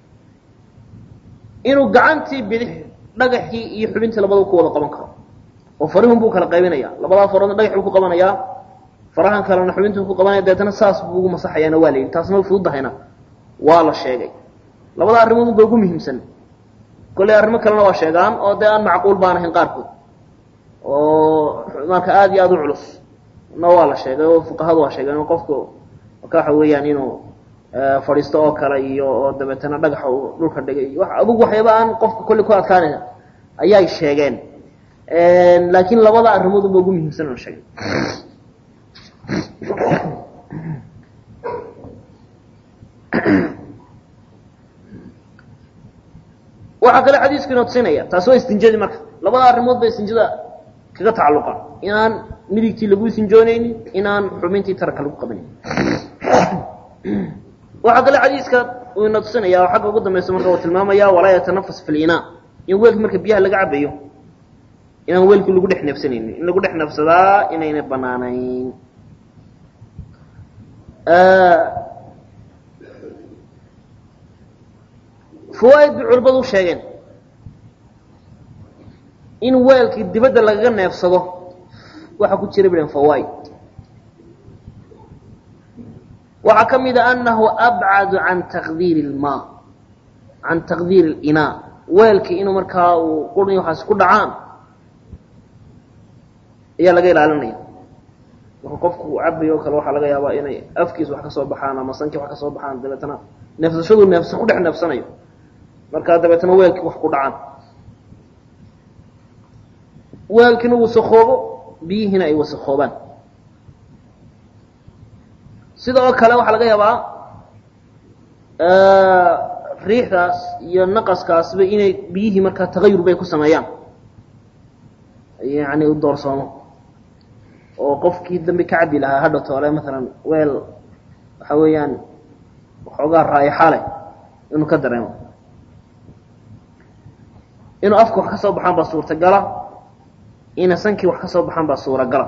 inuu gacantii bidix dhagaxii iyo xubintii labadaba ku wada qaban karo oo farihun buu kala qaybinaya labadaa faroodna dhagax buu ku qabanayaa farahan kalena xubintuu ku qabanaya deetana saas buu ugu masaxayaana waa la yidhi taasna fududahayna waa la sheegay labada arrimood ba ugu muhiimsan kolley arrimo kalena waa sheegaan oo dee aan macquul baan ahayn qaarkood oo marka aada iyo aada u culus na waa la sheegay oo fuqahadu waa sheegeen oo qofku marka waxa weeyaan inuu fadhiisto oo kale iyo oo dabeetana dhagaxa uu dhulka dhigay wa adugu waxyaaba aan qofka kolley ku adkaanaya ayay sheegeen laakiin labada arrimood ba ugu muhiimsan oo sheegay waxaa kale xadiisku inoo tusinaya taasi waa istinjadii marka labada arrimood ba istinjada kaga tacalluqa inaan midigtii lagu istinjoonaynin inaan xubintii taranka lagu qabanin waxaa kale xadiiska uu ina tusinaya oo xagga ugu dambaysa marka uu tilmaamaya walaa yatanafas fi linaa in weelki marka biyaha laga cabayo inaan weelkii lagu dhex neefsanaynin in lagu dhex neefsadaa inayna banaanayn fawaaid bay culimmadu u sheegeen in weelkii dibadda lagaga neefsado waxaa ku jira bilen fawaaid waxaa ka mid a anahu abcadu can taqdiiri ilmaa can taqdiiri اlinaa weelkii inuu markaa uu quri waxaas ku dhacaan ayaa laga ilaalinaya marka qofku uu cabayo o kale waxaa laga yaabaa inay afkiis wax ka soo baxaan ama sankii wax ka soo baxaan dabeetana neefsashadu neefsa ku dhex neefsanayo markaa dabeetana weelkii wax ku dhacaan weelkiina wasakoobo biyihiina ay wasakoobaan sida oo kale waxaa laga yaabaa riixdaas iyo naqaskaasba inay biyihii markaa tagayur bay ku sameeyaan yani u doorsoomo oo qofkii dambe ka cabi lahaa hadha toole maalan weel waxa weeyaan waxoogaa raayaxa leh inuu ka dareemo inuu afka wax ka soo baxaan baa suurtagala ina sankii wax ka soo baxaan baa suuragala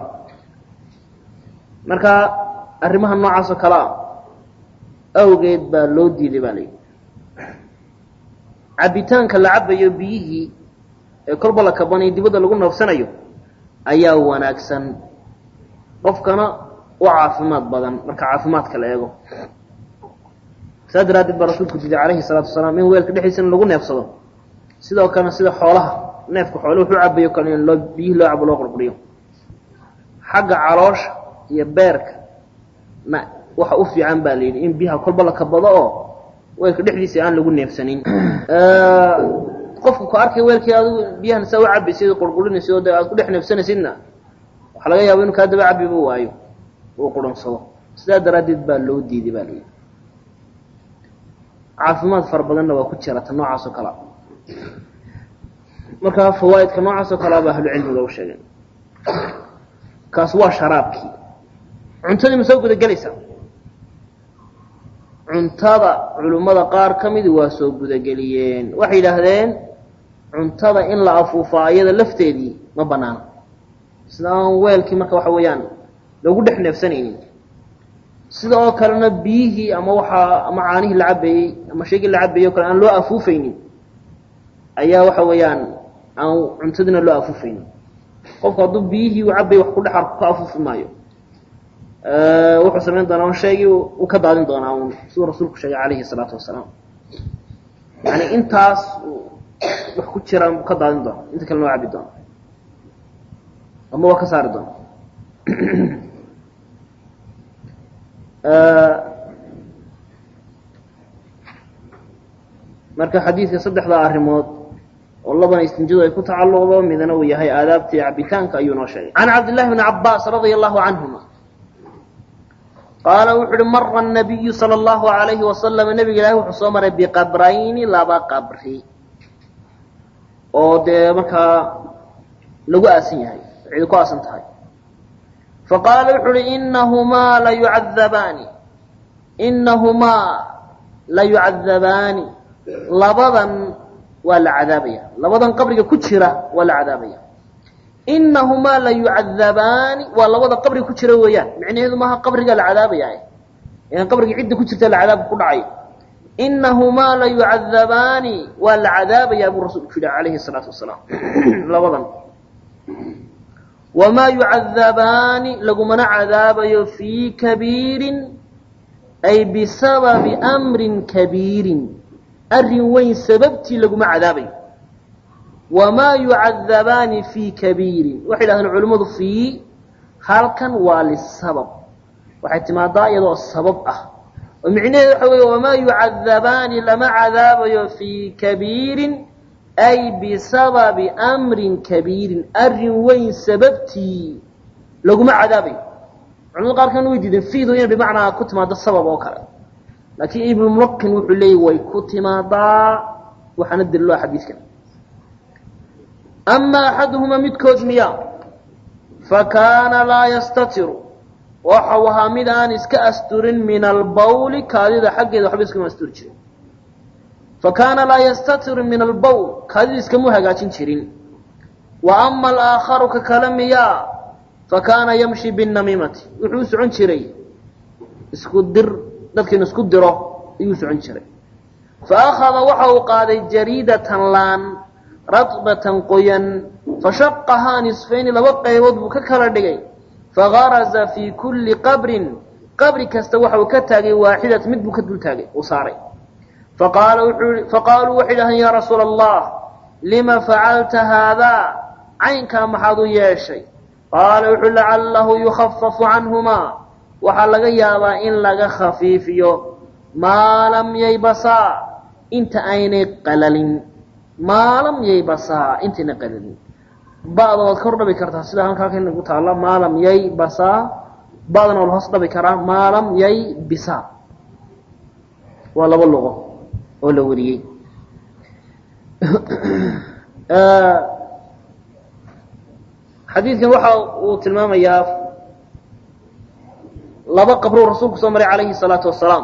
marka arrimaha noocaas oo kale a awgeed baa loo diiday baa layidhi cabitaanka la cabayo biyihii ee kolba la kabanayo dibadda lagu noofsanayo ayaa wanaagsan qofkana u caafimaad badan marka caafimaadka la eego saa daraaddeed baa rasuulku diiday calayhi salaatu wasalaam in weelka dhexdiisa in lagu neefsado sidoo kalena sida xoolaha neefka xoole wuxuu cabayo kale in loo biyihii loo cabo loo qurquriyo xagga caloosha iyo beerka na waxa u fiican baa la yidhi in biyaha kolba la kabado oo weelka dhexdiisa aan lagu neefsanin qofku ku arkay weelkii adigu biyahan saa u cabaysid qurqurinaysid oo de aad ku dhex neefsanaysidna waxaa laga yaaba inu kaa daba cabiba waayo uu qurunsado sidaa daraaddeed baa loo diiday baa layidhi caafimaad fara badanna waa ku jira ta noocaas oo kalea marka fawaaidka noocaas oo kalea ba ahlucilmiga u sheegeen kaas waa sharaabkii cuntadii ma soo guda gelaysaa cuntada culimmada qaar ka midi waa soo gudageliyeen waxay yidhaahdeen cuntada in la afuufaa iyada lafteedii ma banaano sida aan weelkii marka waxa weeyaan lagu dhex neefsanaynin sida oo kalena biyihii ama waxaa ama caanihii la cabayey ama shaygii la cabayey o kale aan loo afuufaynin ayaa waxa weeyaan aan cuntadiina loo afuufaynin qofku hadduu biyihii uu cabayay wax ku dhex arko ka afuufi maayo wuxuu samayn doonaa shaygii uu ka daadin doonaa un siduu rasuulku sheegay calayhi salaatu wasalaam yani intaas wax ku jiraan buu ka daadin doona inta kale noo cabi doona ama waa ka saari doona marka xadiidka saddexda arrimood oo labana istinjadu ay ku tacalluqdo midna uu yahay aadaabtii cabitaanka ayuu noo sheegay can cabdillahi bni cabaas radia allahu canhuma qaala wuxu uhi mara nabiyu sala allahu alayhi wasalam nebiga ilaahi wuxuu soo maray biqabrayni laba qabri oo dee markaa lagu aasan yahay cidi ku aasan tahay faqaala wuxu uhi inahumaa la yucadabaani inahumaa la yucadabaani labadan waa la cadaabaya labadan qabriga ku jira waa la cadaabaya inahumaa la yucadabaani waa labada qabriga ku jira weeyaan micnaheedu maaha qabriga la cadaabaya n qabriga cidda ku jirta la cadaabka ku dhacay inahumaa la yucadabaani waa la cadaabayaa buu rasulku yihi calayhi salaatu wasalaam labadan wamaa yucadabaani lagumana cadaabayo fii kabiirin ay bisababi amrin kabiirin arrin weyn sababtii laguma cadaabayo wamaa yucadabaani fii kabiirin waxay dhahdeen culimmadu fii halkan waa lisabab waxay timaadaa iyadoo sabab ah oo micnaheedu waxa weeye wamaa yucadabaani lama cadaabayo fii kabiirin ay bisababi amrin kabiirin arrin weyn sababtii laguma cadaabayo culimada qaarkan way diideen fiidu inay bimacnaa ku timaado sabab oo kale laakiin ibnulmulaqin wuxuu leeyay way ku timaadaa waxaana daliloa xadiidkan ama axaduhumaa midkood miya fakaana laa yastatiru waxau ahaa mid aan iska asturin min albawli kaadida xaggeeda waxba iskama asturi jirin fakaana laa yastatiru min albawl kaadida iskamu hagaajin jirin wa ama alaakharu ka kale miya fakaana yamshi binnamiimati wuxuu u socon jiray isku dir dadkiinu isku diro ayuu socon jiray fa akhada waxa uu qaaday jariidatan laan radbatan qoyan fashaqahaa nisfayni laba qaybood buu ka kala dhigay fagaraza fii kulli qabrin qabri kasta waxa uu ka taagay waaxidat mid buu ka dul taagay uu saaray faqaala wuxuu faqaaluu waxay dhahdeen yaa rasuula allah lima facalta haadaa caynkaa maxaad u yeeshay qaala wuxuu lacalahu yukhafafu canhumaa waxaa laga yaabaa in laga khafiifiyo maa lam yaybasaa inta aynay qalalin maa lam yaybasaa intayna qalalin ba'da waad kor dhabi kartaa sida halka halkan nagu taalla maa lam yaybasaa ba'dana waa la hoos dhabi karaa maa lam yaybisaa waa laba luqo oo la wariyey xadiidkan waxa uu tilmaamayaa laba qabruu rasuulku soo maray calayhi salaatu wasalaam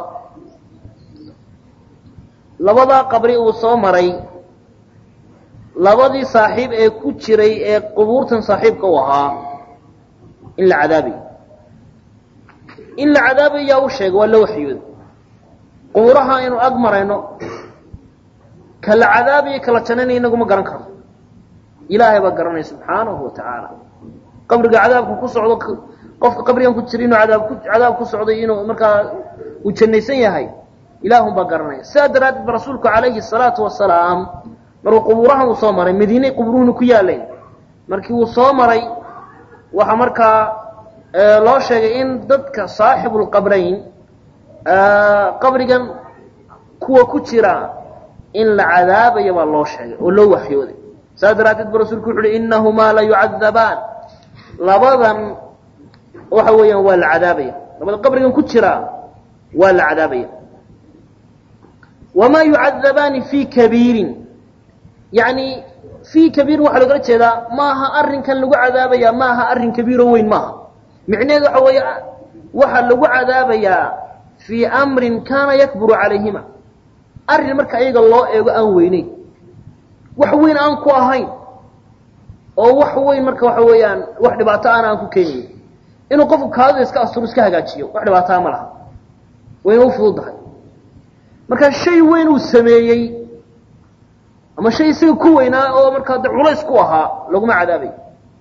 labadaa qabri uu soo maray labadii saaxiib ee ku jiray ee qubuurtan saaxiibka u ahaa in la cadaabayo in la cadaabayaa u sheegay waa la waxyooda qubuuraha aynu ag marayno ka la cadaabayo kala janayna inaguma garan karno ilaahay baa garanaya subxaanahu wa tacaala qabriga cadaabka ku socdo qofka qabrigan ku jira inuu adaab ku cadaab ku socday inuu markaa uu jannaysan yahay ilaahun baa garanaya sidaa daraaddeed ba rasuulku calayhi salaatu wasalaam markuu qubuurahan uu soo maray madiinay qubuuruhuna ku yaaleen markii uu soo maray waxaa markaa loo sheegay in dadka saaxibulqabrayn qabrigan kuwa ku jira in la cadaabayo baa loo sheegay oo loo waxyooday saas daraaddeed ba rasuulku wuxu uhi inahumaa la yucadabaan labadan waxa weeyaan waa la cadaabaya labada qabrigan ku jira waa la cadaabaya wamaa yucadabaani fii kabiirin yani fii kabiirin waxaa logala jeedaa maaha arrinkan lagu cadaabaya maaha arrin kabiiro weyn maaha micnaheedu waxa weeye waxaa lagu cadaabayaa fii amrin kaana yakburu calayhima arrin marka iyaga loo eego aan weyneyn wax weyn aan ku ahayn oo wax weyn marka waxa weeyaan wax dhibaato aana aan ku keenayn inuu qofku kaadida iska asturo iska hagaajiyo wax dhibaataa ma laha wayna u fududahay marka shay weyn uu sameeyey ama shay isaga ku weynaa oo markaa de culays ku ahaa laguma cadaabayo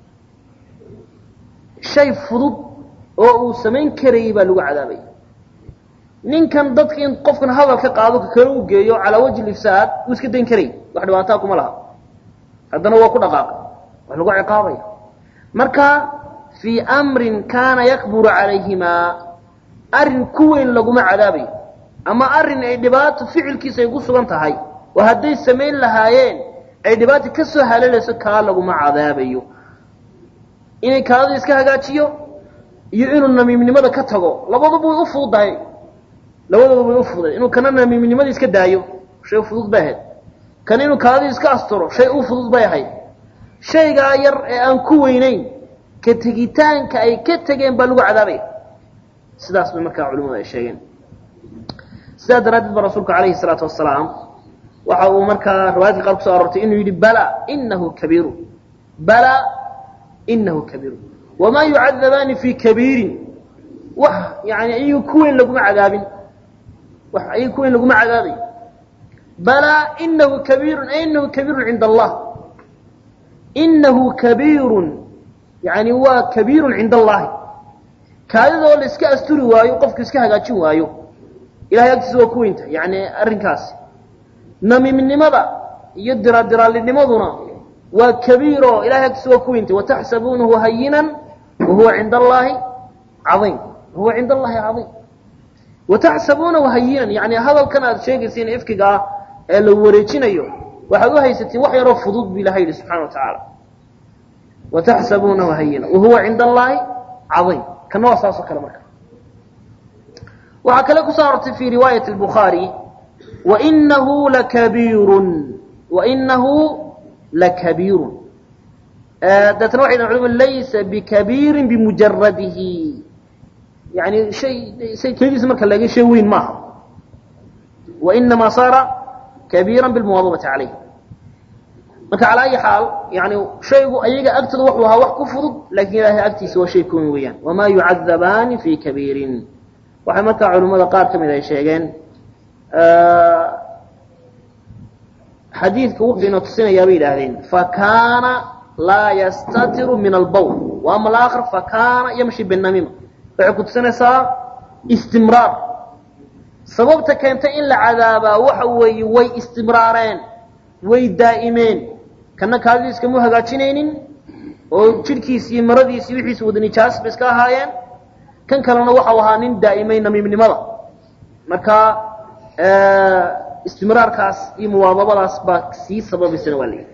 shay fudud oo uu samayn karayay baa lagu cadaabaya ninkan dadka in qofkan hadal ka qaado ka kale u geeyo calaa wajhi ifsaad uu iska dayn karayy wax dhibaataa kuma laha haddana waa ku dhaqaaqa wax lagu ciqaabaya marka fii amrin kaana yakburu calayhimaa arrin ku weyn laguma cadaabayo ama arrin ay dhibaato ficilkiisa ay ku sugan tahay oo hadday samayn lahaayeen ay dhibaato ka soo haleelayso kaa laguma cadaabayo inay kaadada iska hagaajiyo iyo inuu namiimnimada ka tago labaduba way u fududahay labadaba way u fududay inuu kana namiimnimada iska daayo shay fudud bay ahayd kana inuu kaadadii iska asturo shay u fudud bay ahayd shaygaa yar ee aan ku weynayn ka tegitaanka ay ka tegeen baa lagu cadaabaya sidaas bay markaa culimadu ay sheegeen sidaa daraaddeed ba rasuulku calayhi salaatu wasalaam waxa uu markaa riwaayadka qaar kuso aroortay inuu yidhi bala inahu kabiiru bala inahu kabiiru wamaa yucadabaani fii kabiirin wax yani ayagu ku weyn laguma cadaabin wax ayaga ku weyn laguma cadaabayo bala inahu kabiirun ay inahu kabiirun cinda allah inahu kabiirun yani waa kabiirun cinda allahi kaadidoo la iska asturi waayo qofku iska hagaajin waayo ilahay agtiisa waa ku weynta yani arrinkaasi namiimnimada iyo diradiraalinimaduna waa kabiiro ilahay agtiisa waa ku weyntay wataxsabuunahu hayinan wahuwa cinda allahi caiim wahuwa cinda allahi caiim wataxsabuunahu hayinan yani hadalkan aad sheegaysiin ifkiga ah ee la wareejinayo waxaad u haysatiin wax yaroo fudud bu ilahay yihi subxana wa tacaala wataxsabuunahu hayinan wahuwa cinda allahi caiim kana waa saasoo kale marka waxaa kale kusoo arortay fi riwaayat الbukhaari wainahu lakabiirun wainahu lakabiirun deetna waxay dhahen culimadu laysa bikabiirin bimujaradihi yani shay shay kelidiisa marka laga shay weyn maaha wainamaa saara kabiira bilmuwaadabati calayh marka calaa ayi xaal yani shaygu ayaga agtooda wuxuu ahaa wax ku fudud lakin ilahay agtiisa waa shay kuweyn weeyaan wamaa yucadabaani fi kabiirin waxay markaa culimmada qaar ka mid ay sheegeen xadiidka wuxuu ina tusinayaa bay yidhaahdeen fakaana laa yastatiru min albawl wa ama alaakhar fakaana yamshi binamima waxay ku tusinaysaa istimraar sababta keentay in la cadaabaa waxa weeye way istimraareen way daa'imeen kana kaadidii iskama hagaajinaynin oo jidhkiisi iyo maradiisi wixiisi wada nijaas ba iska ahaayeen kan kalena waxau ahaa nin daa'imay namiimnimada marka istimraarkaas iyo muwaadabadaas baa sii sababaysana waa layidhi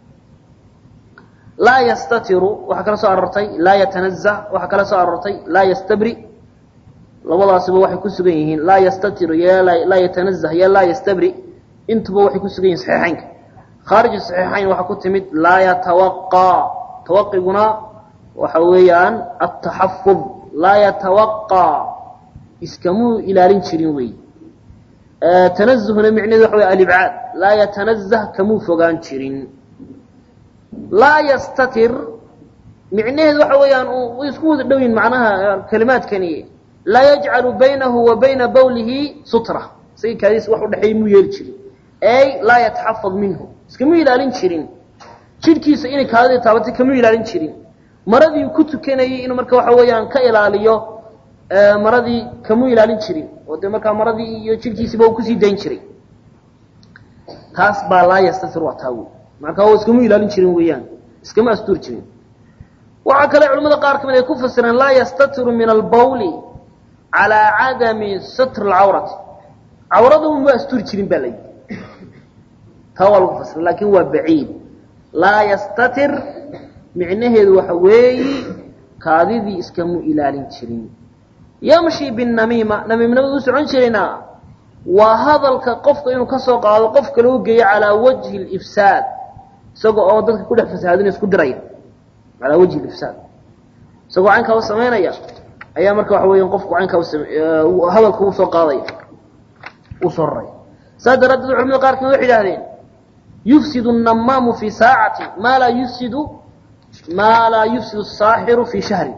laa yastatiru waxaa kala soo aroortay laa yatanazah waxaa kala soo aroortay laa yastabri labadaasiba waxay ku sugan yihiin laa yastatiru iyo laa yatanazah iyo laa yastabri intuba waxay ku sugan yihin saxiixaynka khaarij saxiixayn waxaa ku timid laa yatawaqa tawaqiguna waxa weeyaan ataxafud laa yatawaqaa iskamuu ilaalin jirin wey tanazuhna micnehedu waxa wey alibcaad laa yatanazah kamuu fogaan jirin laa yastatir micnaheedu waxa weeyaan way isku wada dhow yihin macnaha kalimaadkani laa yajcalu baynahu wa bayna bawlihi sutra isaga kaadiis wax udhexeeya muu yeeli jirin ey laa yataxafad minhu iskamuu ilaalin jirin jidhkiisa inay kaadida taabatay kamuu ilaalin jirin maradii ku tukanayay inuu marka waxa weeyaan ka ilaaliyo maradii kamuu ilaalin jirin oo dee markaa maradii iyo jidhkiisiiba uu kusii dayn jiray taas baa laa yastatir waa taa wey marka oo iskamuu ilaalin jirin weeyaan iskama astuur jirin waxaa kale culamada qaar kamid ay ku fasireen laa yastatiru min albawli calaa cadami satr alcawrati cawrada uma asturi jirin baa layidhi taa waa lagu fasira laakin waa baciid laa yastatir micnaheedu waxa weeyi kaadidii iskamuu ilaalin jirin yamshi binamiima namiimnimada u socon jirayna waa hadalka qofka inuu ka soo qaado qof kale u geeyo calaa wajhi lifsaad isaga oo dadka ku dhex fasahaadina isku diraya calaa wajhi lifsaad isagoo caynkaa u samaynaya ayaa marka waxa weya qofku caynkaa hadalka uu soo qaadaya uu soo raraya saas daraaddeed culamada qaar kamid waxay idhahdeen yufsidu الnamaamu fi saacati maa laa yufsidu maa laa yufsidu الsaaxiru fi shahri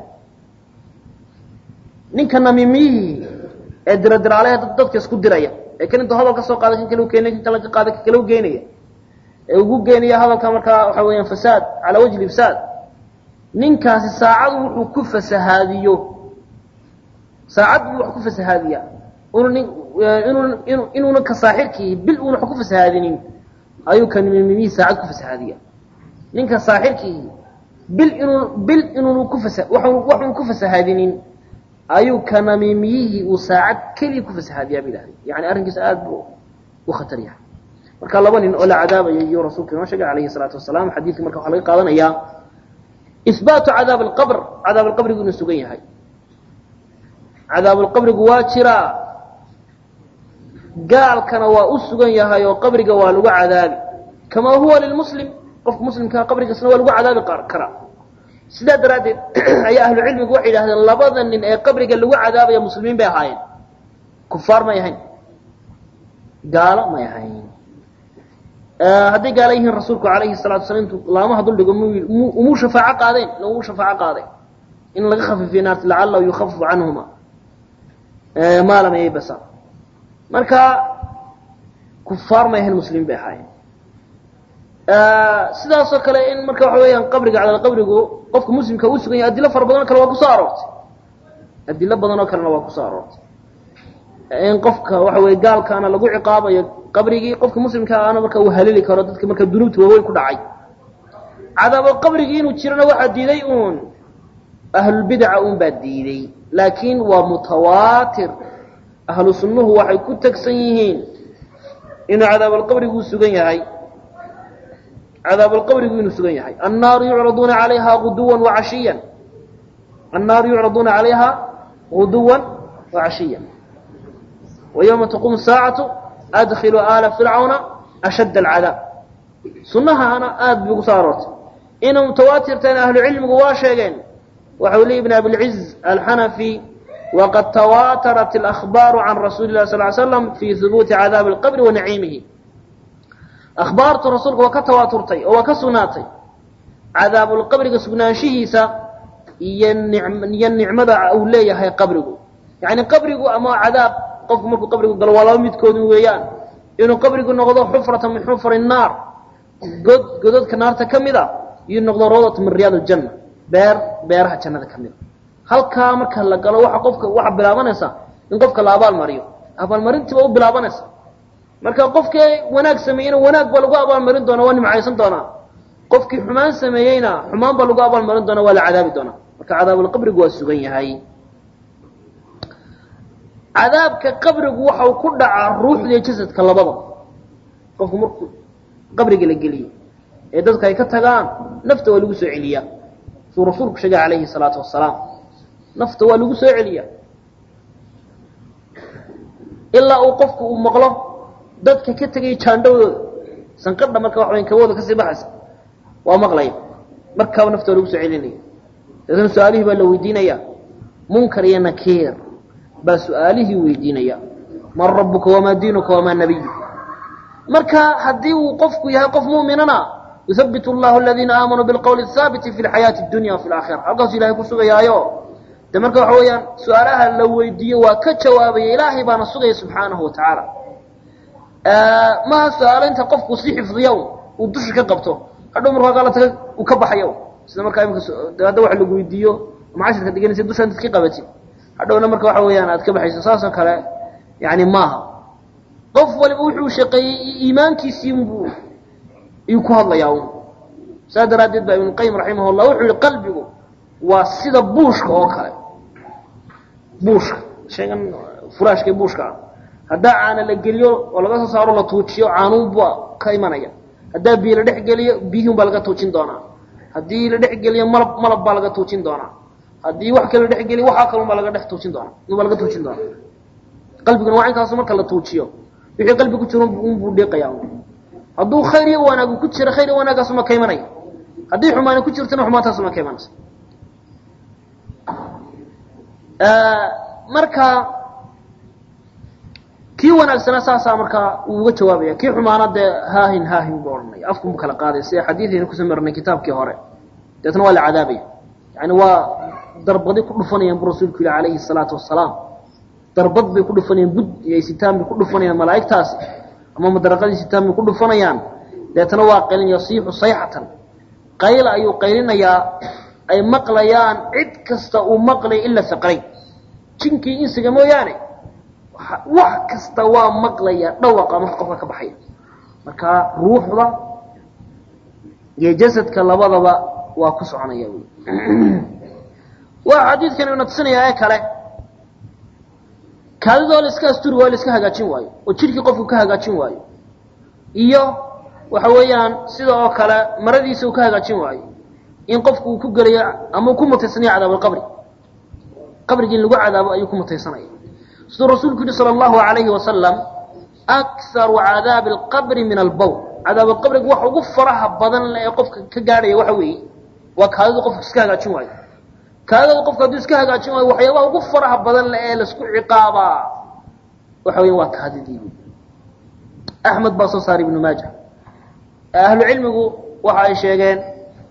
ninka namiimiyihii ee diradiraalehe dadka isku diraya ee kan intuu hadal ka soo qaaday kan kale u keenay kan kale ka qaaday kan kale u geenaya ee ugu geenaya hadalka markaa waxa weeyaan fasaad calaa wajhi ifsaad ninkaasi saacadu wuxuu ku fasahaadiyo saacad buu wax ku fasahaadiyaa unu nin inuu inu inuuna ka saaxirkii bil uuna wax ku fasahaadinin ayuu ka nimiimiyihii saacad ku fasahaadiya ninka saaxirkii bil inuu bil inuunu ku fasa waxu waxuun ku fasahaadinin ayuu ka namiimiyihii uu saacad keliya ku fasahaadiyaa ba idhahdeen yani arrinkiisa aada buu u khatar yahay marka laba nin oo la cadaabayo iyo rasuulka inoo sheegay alayhi salaatu wasalaam xadiidkii marka waxaa laga qaadanayaa ihbaatu cadaab alqabr cadaab alqabrigu inuu sugan yahay cadaab alqabrigu waa jiraa gaalkana waa u sugan yahay oo qabriga waa lagu cadaabi kamaa huwa lilmuslim qofka muslimkaa qabrigiisna waa lagu cadaabi karaa sidaa daraaddeed ayaa ahlu cilmigu waxay yidhahdeen labada nin ee qabriga lagu cadaabaya muslimiin bay ahaayeen kufaar may ahayn gaalo may ahayn hadday gaala yihiin rasuulku alayhi salatu wasala intuu laamaha duldhigo m umuu shafaaco qaadeen lagu shafaaco qaaday in laga khafiifiyo naarta lacallahu yukhafifu canhuma maa lam yaybasa marka kufaar may ahayn muslimiin bay ahaayeen sidaasoo kale in marka waxa weeyaan qabriga cadaal qabrigu qofka muslimka u sugan yahay adilo fara badan oo kale waa kusoo aroortay adilo badan oo kalena waa kusoo aroortay in qofka waxa weye gaalkaana lagu ciqaabayo qabrigii qofka muslimka ana marka uu halili karo dadka marka dunuubta waaweyn ku dhacay cadaabo qabrigii inuu jirana waxaa diiday uun ahlulbidaca un baa diiday laakiin waa mutawaatir ahlu sunnuhu waxay ku tegsan yihiin inuu cadaabalqabrigu sugan yahay cadaabalqabrigu inuu sugan yahay annaaru yucraduuna calayha guduwan wacashiya annaaru yucraduuna calayha guduwan wacashiya ويوم تقوم الساaعة أdkلوا آل فرعوna أشد العdاaب suنahaana aad bay ugu soo aroortay inay mتawaatirtayna أهlu cilmigu waa sheegeen waxau ley بن أبiالعز الحنفي وqad تواترت الأخباaر عن رasuuل الله صل ل سلم في ثبوت عdاaب الqبر وaنaعيimihi أخbaartu rasuulka waa ka tawaaturtay oo waa ka sugnaatay cadaabuulqabriga sugnaanshihiisa iyo iyo nicmada uu leeyahay qabrigu yaعni qabrigu ama cadaab qofku markuu qabrigu galo waa laba midkoodin weeyaan inuu qabrigu noqdo xufrata min xufri naar god gododka naarta ka mid a iyo noqdo rawdata min riyaad aljanna beer beeraha jannada ka mid a halkaa marka la galo waxa qofka waxaa bilaabanaysa in qofka la abaalmariyo abaalmarintiiba u bilaabanaysa marka qofkii wanaag sameeyeyna wanaag baa lagu abaalmarin doonaa waa nimcaysan doonaa qofkii xumaan sameeyeyna xumaan baa lagu abaalmarin doonaa waa la cadaabi doonaa marka cadaabulqabrigu waa sugan yahay cadaabka qabrigu waxau ku dhacaa ruuxda iyo jasadka labada qofku markuu qabriga la geliyo ee dadka ay ka tagaan nafta waa lagu soo celiyaa suu rasuulku sheegay calayhi salaatu wasalaam nafta waa lagu soo celiyaa ilaa uu qofku uu maqlo dadka ka tegay jaandhawdooda sanqadha marka waxa wayn kabooda kasii baxaysa waa maqlaya markaaba nafta waa lagu soo celinaya dabeetna su-aalihii baa la weydiinaya munkar iyo nakiir baa su-aalihii weydiinaya man rabuka wamaa diinuka wamaa nabiyu marka haddii uu qofku yahay qof mu'minana yuhabbit llahu aladiina aamanuu bilqowli haabiti fi lxayaati dunya wafi laakhira halkaasu ilahay ku sugayaayo de marka waxa weeyaan su-aalaha la weydiiyo waa ka jawaabaya ilaahay baana sugaya subxaanahu wa tacaala maha su-aalo inta qofku si xifdiya uu dusha ka qabto hadhow marku halkaa la taga uu ka baxayo sida markaa imika hadda wax lagu weydiiyo ama cashirka deganaysa dusha intaad ka qabatid hadhowna marka waxa weeyaan aad ka baxayso saasoo kale yani maaha qof waliba wuxuu shaqeeyey iimaankiisii unbu iyuu ku hadlayaa un saa daraaddeed baa ibnuqayim raximah llah wuxuu yihi qalbigu waa sida buushka oo kale buushka shaygan furaashka buushka ah haddaa caana la geliyo oo laga soo saaro la tuujiyo caanuunba ka imanaya haddaa biyo la dhex geliyo biyihun baa laga tuujin doonaa haddii la dhex geliyo malab malab baa laga tuujin doonaa haddii wax kale la dhex geliyo waxaa kalun baa laga dhex tuujin doonaa unbaa laga tuujin doonaa qalbiguna waa inkaasu marka la tuujiyo wixii qalbi ku jiro unbuu dhiiqaya hadduu khayr iyo wanaagu ku jiro khayr iyo wanaagaasuma ka imanaya haddii xumaani ku jirtona xumaantaasuma ka imanaysa marka kii wanaagsanaa saasaa markaa uu uga jawaabaya kii xumaana dee haahin haahin buu odhanaya afkunbu kala qaaday sida xadiidaynu kusoo marnay kitaabkii hore deetna waa la cadaabaya yani waa darbadi ku dhufanayaan bu rasuulku yihi calayhi salaatu wasalaam darbad bay ku dhufanayaan bud iyo sitaan bay ku dhufanayaan malaa'igtaasi ama madaraqadii sitaan bay ku dhufanayaan deetna waa qaylin yasiixu sayxatan qayla ayuu qaylinayaa ay maqlayaan cid kasta uu maqlay ila saqray jinkii insiga mooyaane wax kasta waa maqlaya dhawaqa marka qofka ka baxaya marka ruuxda iyo jasadka labadaba waa ku soconaya wy waa xadiidkan ina tusinaya ee kale kaadidoo la iska asturi waayo la iska hagaajin waayo oo jidhkii qofku ka hagaajin waayo iyo waxa weeyaan sida oo kale maradiisa uu ka hagaajin waayo in qofku uu ku gelayo ama uu ku mutaysanayo cadaabalqabri qabrigii in lagu cadaabo ayuu ku mutaysanaya siduu rasuulku yihi sala allahu alayhi wasalam akharu cadaabi alqabri min albowl cadaabalqabriga waxa ugu faraha badan ee qofka ka gaadhaya waxa weeye waa kaadida qofku iska hagaajin waayo kaadada qofku hadduu iska hagaajin waayo waxyaabaha ugu faraha badan le ee laisku ciqaabaa waxa weya waa kaadidii axmed baa soo saaray ibnu maaja ahlu cilmigu waxa ay sheegeen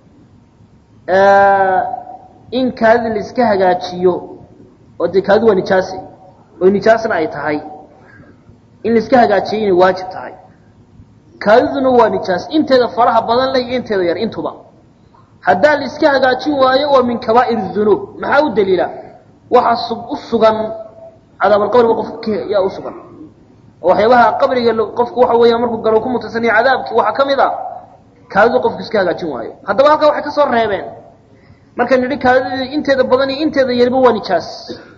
in kaadida la iska hagaajiyo oo dee kaadidu waa nijaasi oo nijaasna ay tahay in la iska hagaajiyo inay waajib tahay kaadiduna waa nijaas inteeda faraha badan leh iyo inteeda yar intuba haddaa la iska hagaajin waayo waa min kabaa'ir dunuub maxaa u daliila waxaa u sugan cadaabalqabriga qofka yaa u sugan oo waxyaabaha qabriga qofku waxa weeya markuu galo ku mutaysanayo cadaabkii waxaa ka mid a kaadidu qofku iska hagaajin waayo haddaba halkaa waxay ka soo reebeen markay nidhi kaadida inteeda badan iyo inteeda yarba waa nijaas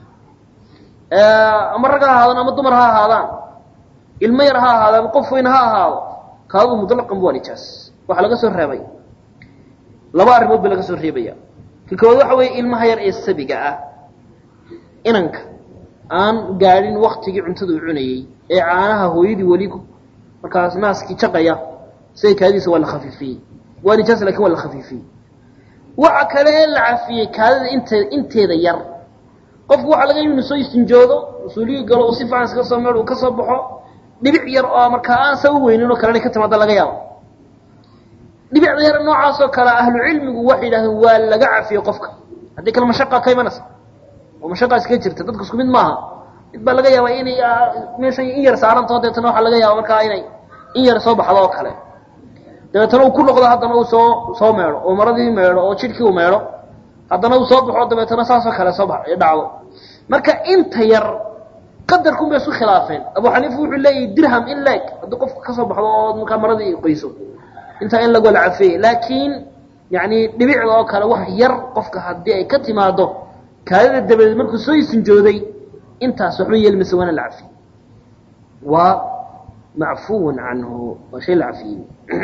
ama rag ha ahaadaan ama dumar ha ahaadaan ilmo yar ha ahaado ama qof weyn ha ahaado kaadidu mutlaqanba waa nijaas waxaa laga soo reebay laba arrimood ba laga soo reebaya ka koowaad waxa weeye ilmaha yar ee sabiga ah inanka aan gaadhin waktigii cuntada uu cunayey ee caanaha hooyadii weli markaas naaskii jaqaya siday kaadidiisa waa la khafiifiyey waa nijaas lakin waa la khafiifiyey waxa kale ee la cafiyey kaadida inte inteeda yar qofku waxaa laga yimi inu soo istinjoodo usuuligii galo uu si fiican iskaga soo meedh uu ka soo baxo dhibic yar oo markaa aan sa u weynin oo kalena ka timaada laga yaabo dhibicda yar noocaasoo kale ahlu cilmigu waxay yidhahdeen waa laga cafiyey qofka haddii kale mashaqa ka imanaysa oo mashaqa iskaga jirta dadka isku mid maaha mid baa laga yaabaa inay meeshan in yar saarantaho deetana waxaa laga yaaba markaa inay in yar soo baxdo oo kale dabeetana uu ku noqdo haddana uu soo soo meedho oo maradii meedho oo jidhkii uu meedho haddana uu soo baxo dabeetana saasoo kale soo ba dhacdo marka inta yar qadarkun bay isku khilaafeen abu xaniifa wuxuu leeyahy dirham in leeg haddii qofka kasoo baxdo oo markaa maradii qoyso intaa in lagola cafeeye laakiin yani dhibicda oo kale wax yar qofka haddii ay ka timaado kaadida dabadeed markuu soo isinjooday intaas waxba yeelmaysa waana la cafiyey waa macfuwun canhu waa shay la cafiyey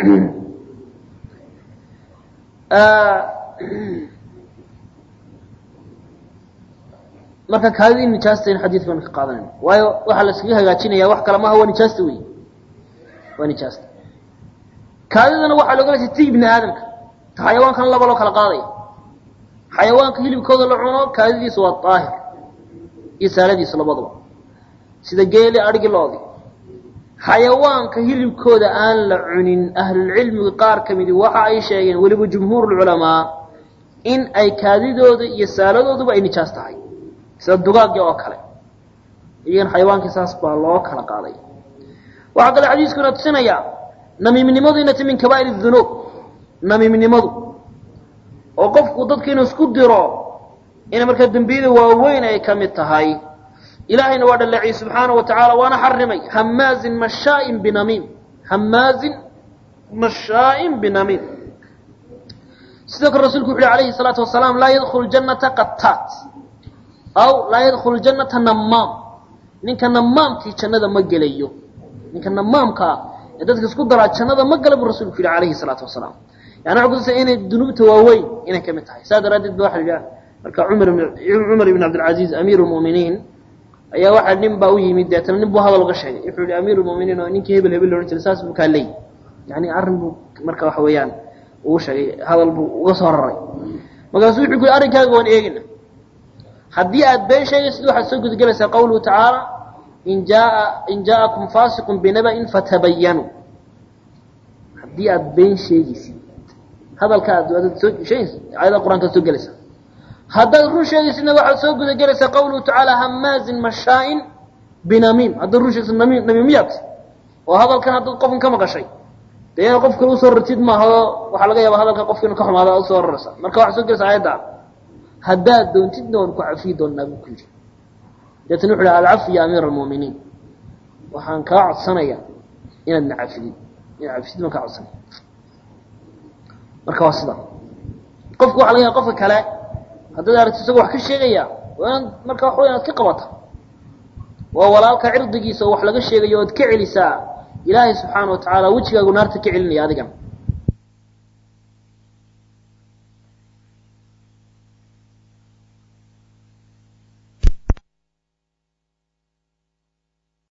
marka kaadida in nijaasta in xadiidka baan ka qaadanayna waayo waxaa la iskaga hagaajinaya wax kale maaha waa nijaasta wey waa nijaasta kaadidana waxaa looga jeeda ti ibni aadamka ta xayawaankan laba loo kala qaadaya xayawaanka hilibkooda la cuno kaadidiisu waa daahir iyo saaladiisu labaduba sida geeli adhigi loodi xayawaanka hilibkooda aan la cunin ahlulcilmiga qaar ka midi waxa ay sheegeen weliba jumhuurulculamaa in ay kaadidooda iyo saaladooduba ay nijaas tahay sida dugaagii oo kale iyagan xayawaankii saas baa loo kala qaaday waxaa kale xadiiskuna tusinaya namiimnimadu inay tahy min kabaa'ir dunuub namiimnimadu oo qofku dadka inuu isku diro inay markaa dembiyada waaweyn ay ka mid tahay ilaahayna waa dhaleeciyey subxaanaه wa tacaala waana xarimay hamaazin mashaain binamiim hamaazin mashaain binamiim sidoo kale rasulku wuxu uhi alayhi الsalaatu wasalaam laa yadkulu janata qataat aw laa yadkulu janata namaam ninka namaamkii jannada ma gelayo ninka namaamkaa ee dadka isku daraa jannada ma gala buu rasulku yihi alayhi الsalaatu wasalaam yani waxa kutusa inay dunuubta waaweyn inay ka mid tahay saa daraaddeed ba waxa la yidhaha marka cumar cumar ibn cabdilcaziiz amiir اlmu'miniin ayaa waxaa nin baa u yimid deetana nin buu hadal uga sheegay wuxuu yihi amiir lmuminiin oo ninkii hebel hebel loodhan jiray saas buu kaa leey yani arrin buu marka waxa weeyaan uu sheegay hadal buu uga soo raray markaasuu wuxuu ku yihi arrinkaaga waan eegina haddii aad been sheegaysid waxaad soo gudagelaysaa qawluhu tacaala in jaa in jaa'akum faasiqun binaba'in fatabayanuu haddii aad been sheegaysid hadalka aad aad soo sheegaysid aayada qur-aankaad soo gelaysaa haddaad run sheegaysidna waxaad soo guda gelaysaa qawluhu tacaala hamaazin mashaain binamiim haddaad run sheegaysid namiim namiimiyaad oo hadalkan haddaad qofkan ka maqashay dee inaad qof kale usoo rartid maaha waxaa laga yaaba hadalka qofka inu ka xumaada ad usoo raraysa marka waxaad soo gelaysaa aayadda haddaad doontidna waan ku cafiyi doonaa buu ku yidhi deetana wuxu uhi alcafi ya amiira almu'miniin waxaan kaa codsanaya inaad na cafidid inaad cafisid baan kaa codsanaya marka waa sida qofku waxa laga yaaba qofka kale haddaad aragti isagoo wax ka sheegaya waa inaad marka waxa way inaad ka qabata waa walaalka cirdigiisa oo wax laga sheegayo oad ka celisaa ilaahay subxaana wa tacaala wejigaagu naarta ka celinaya adigan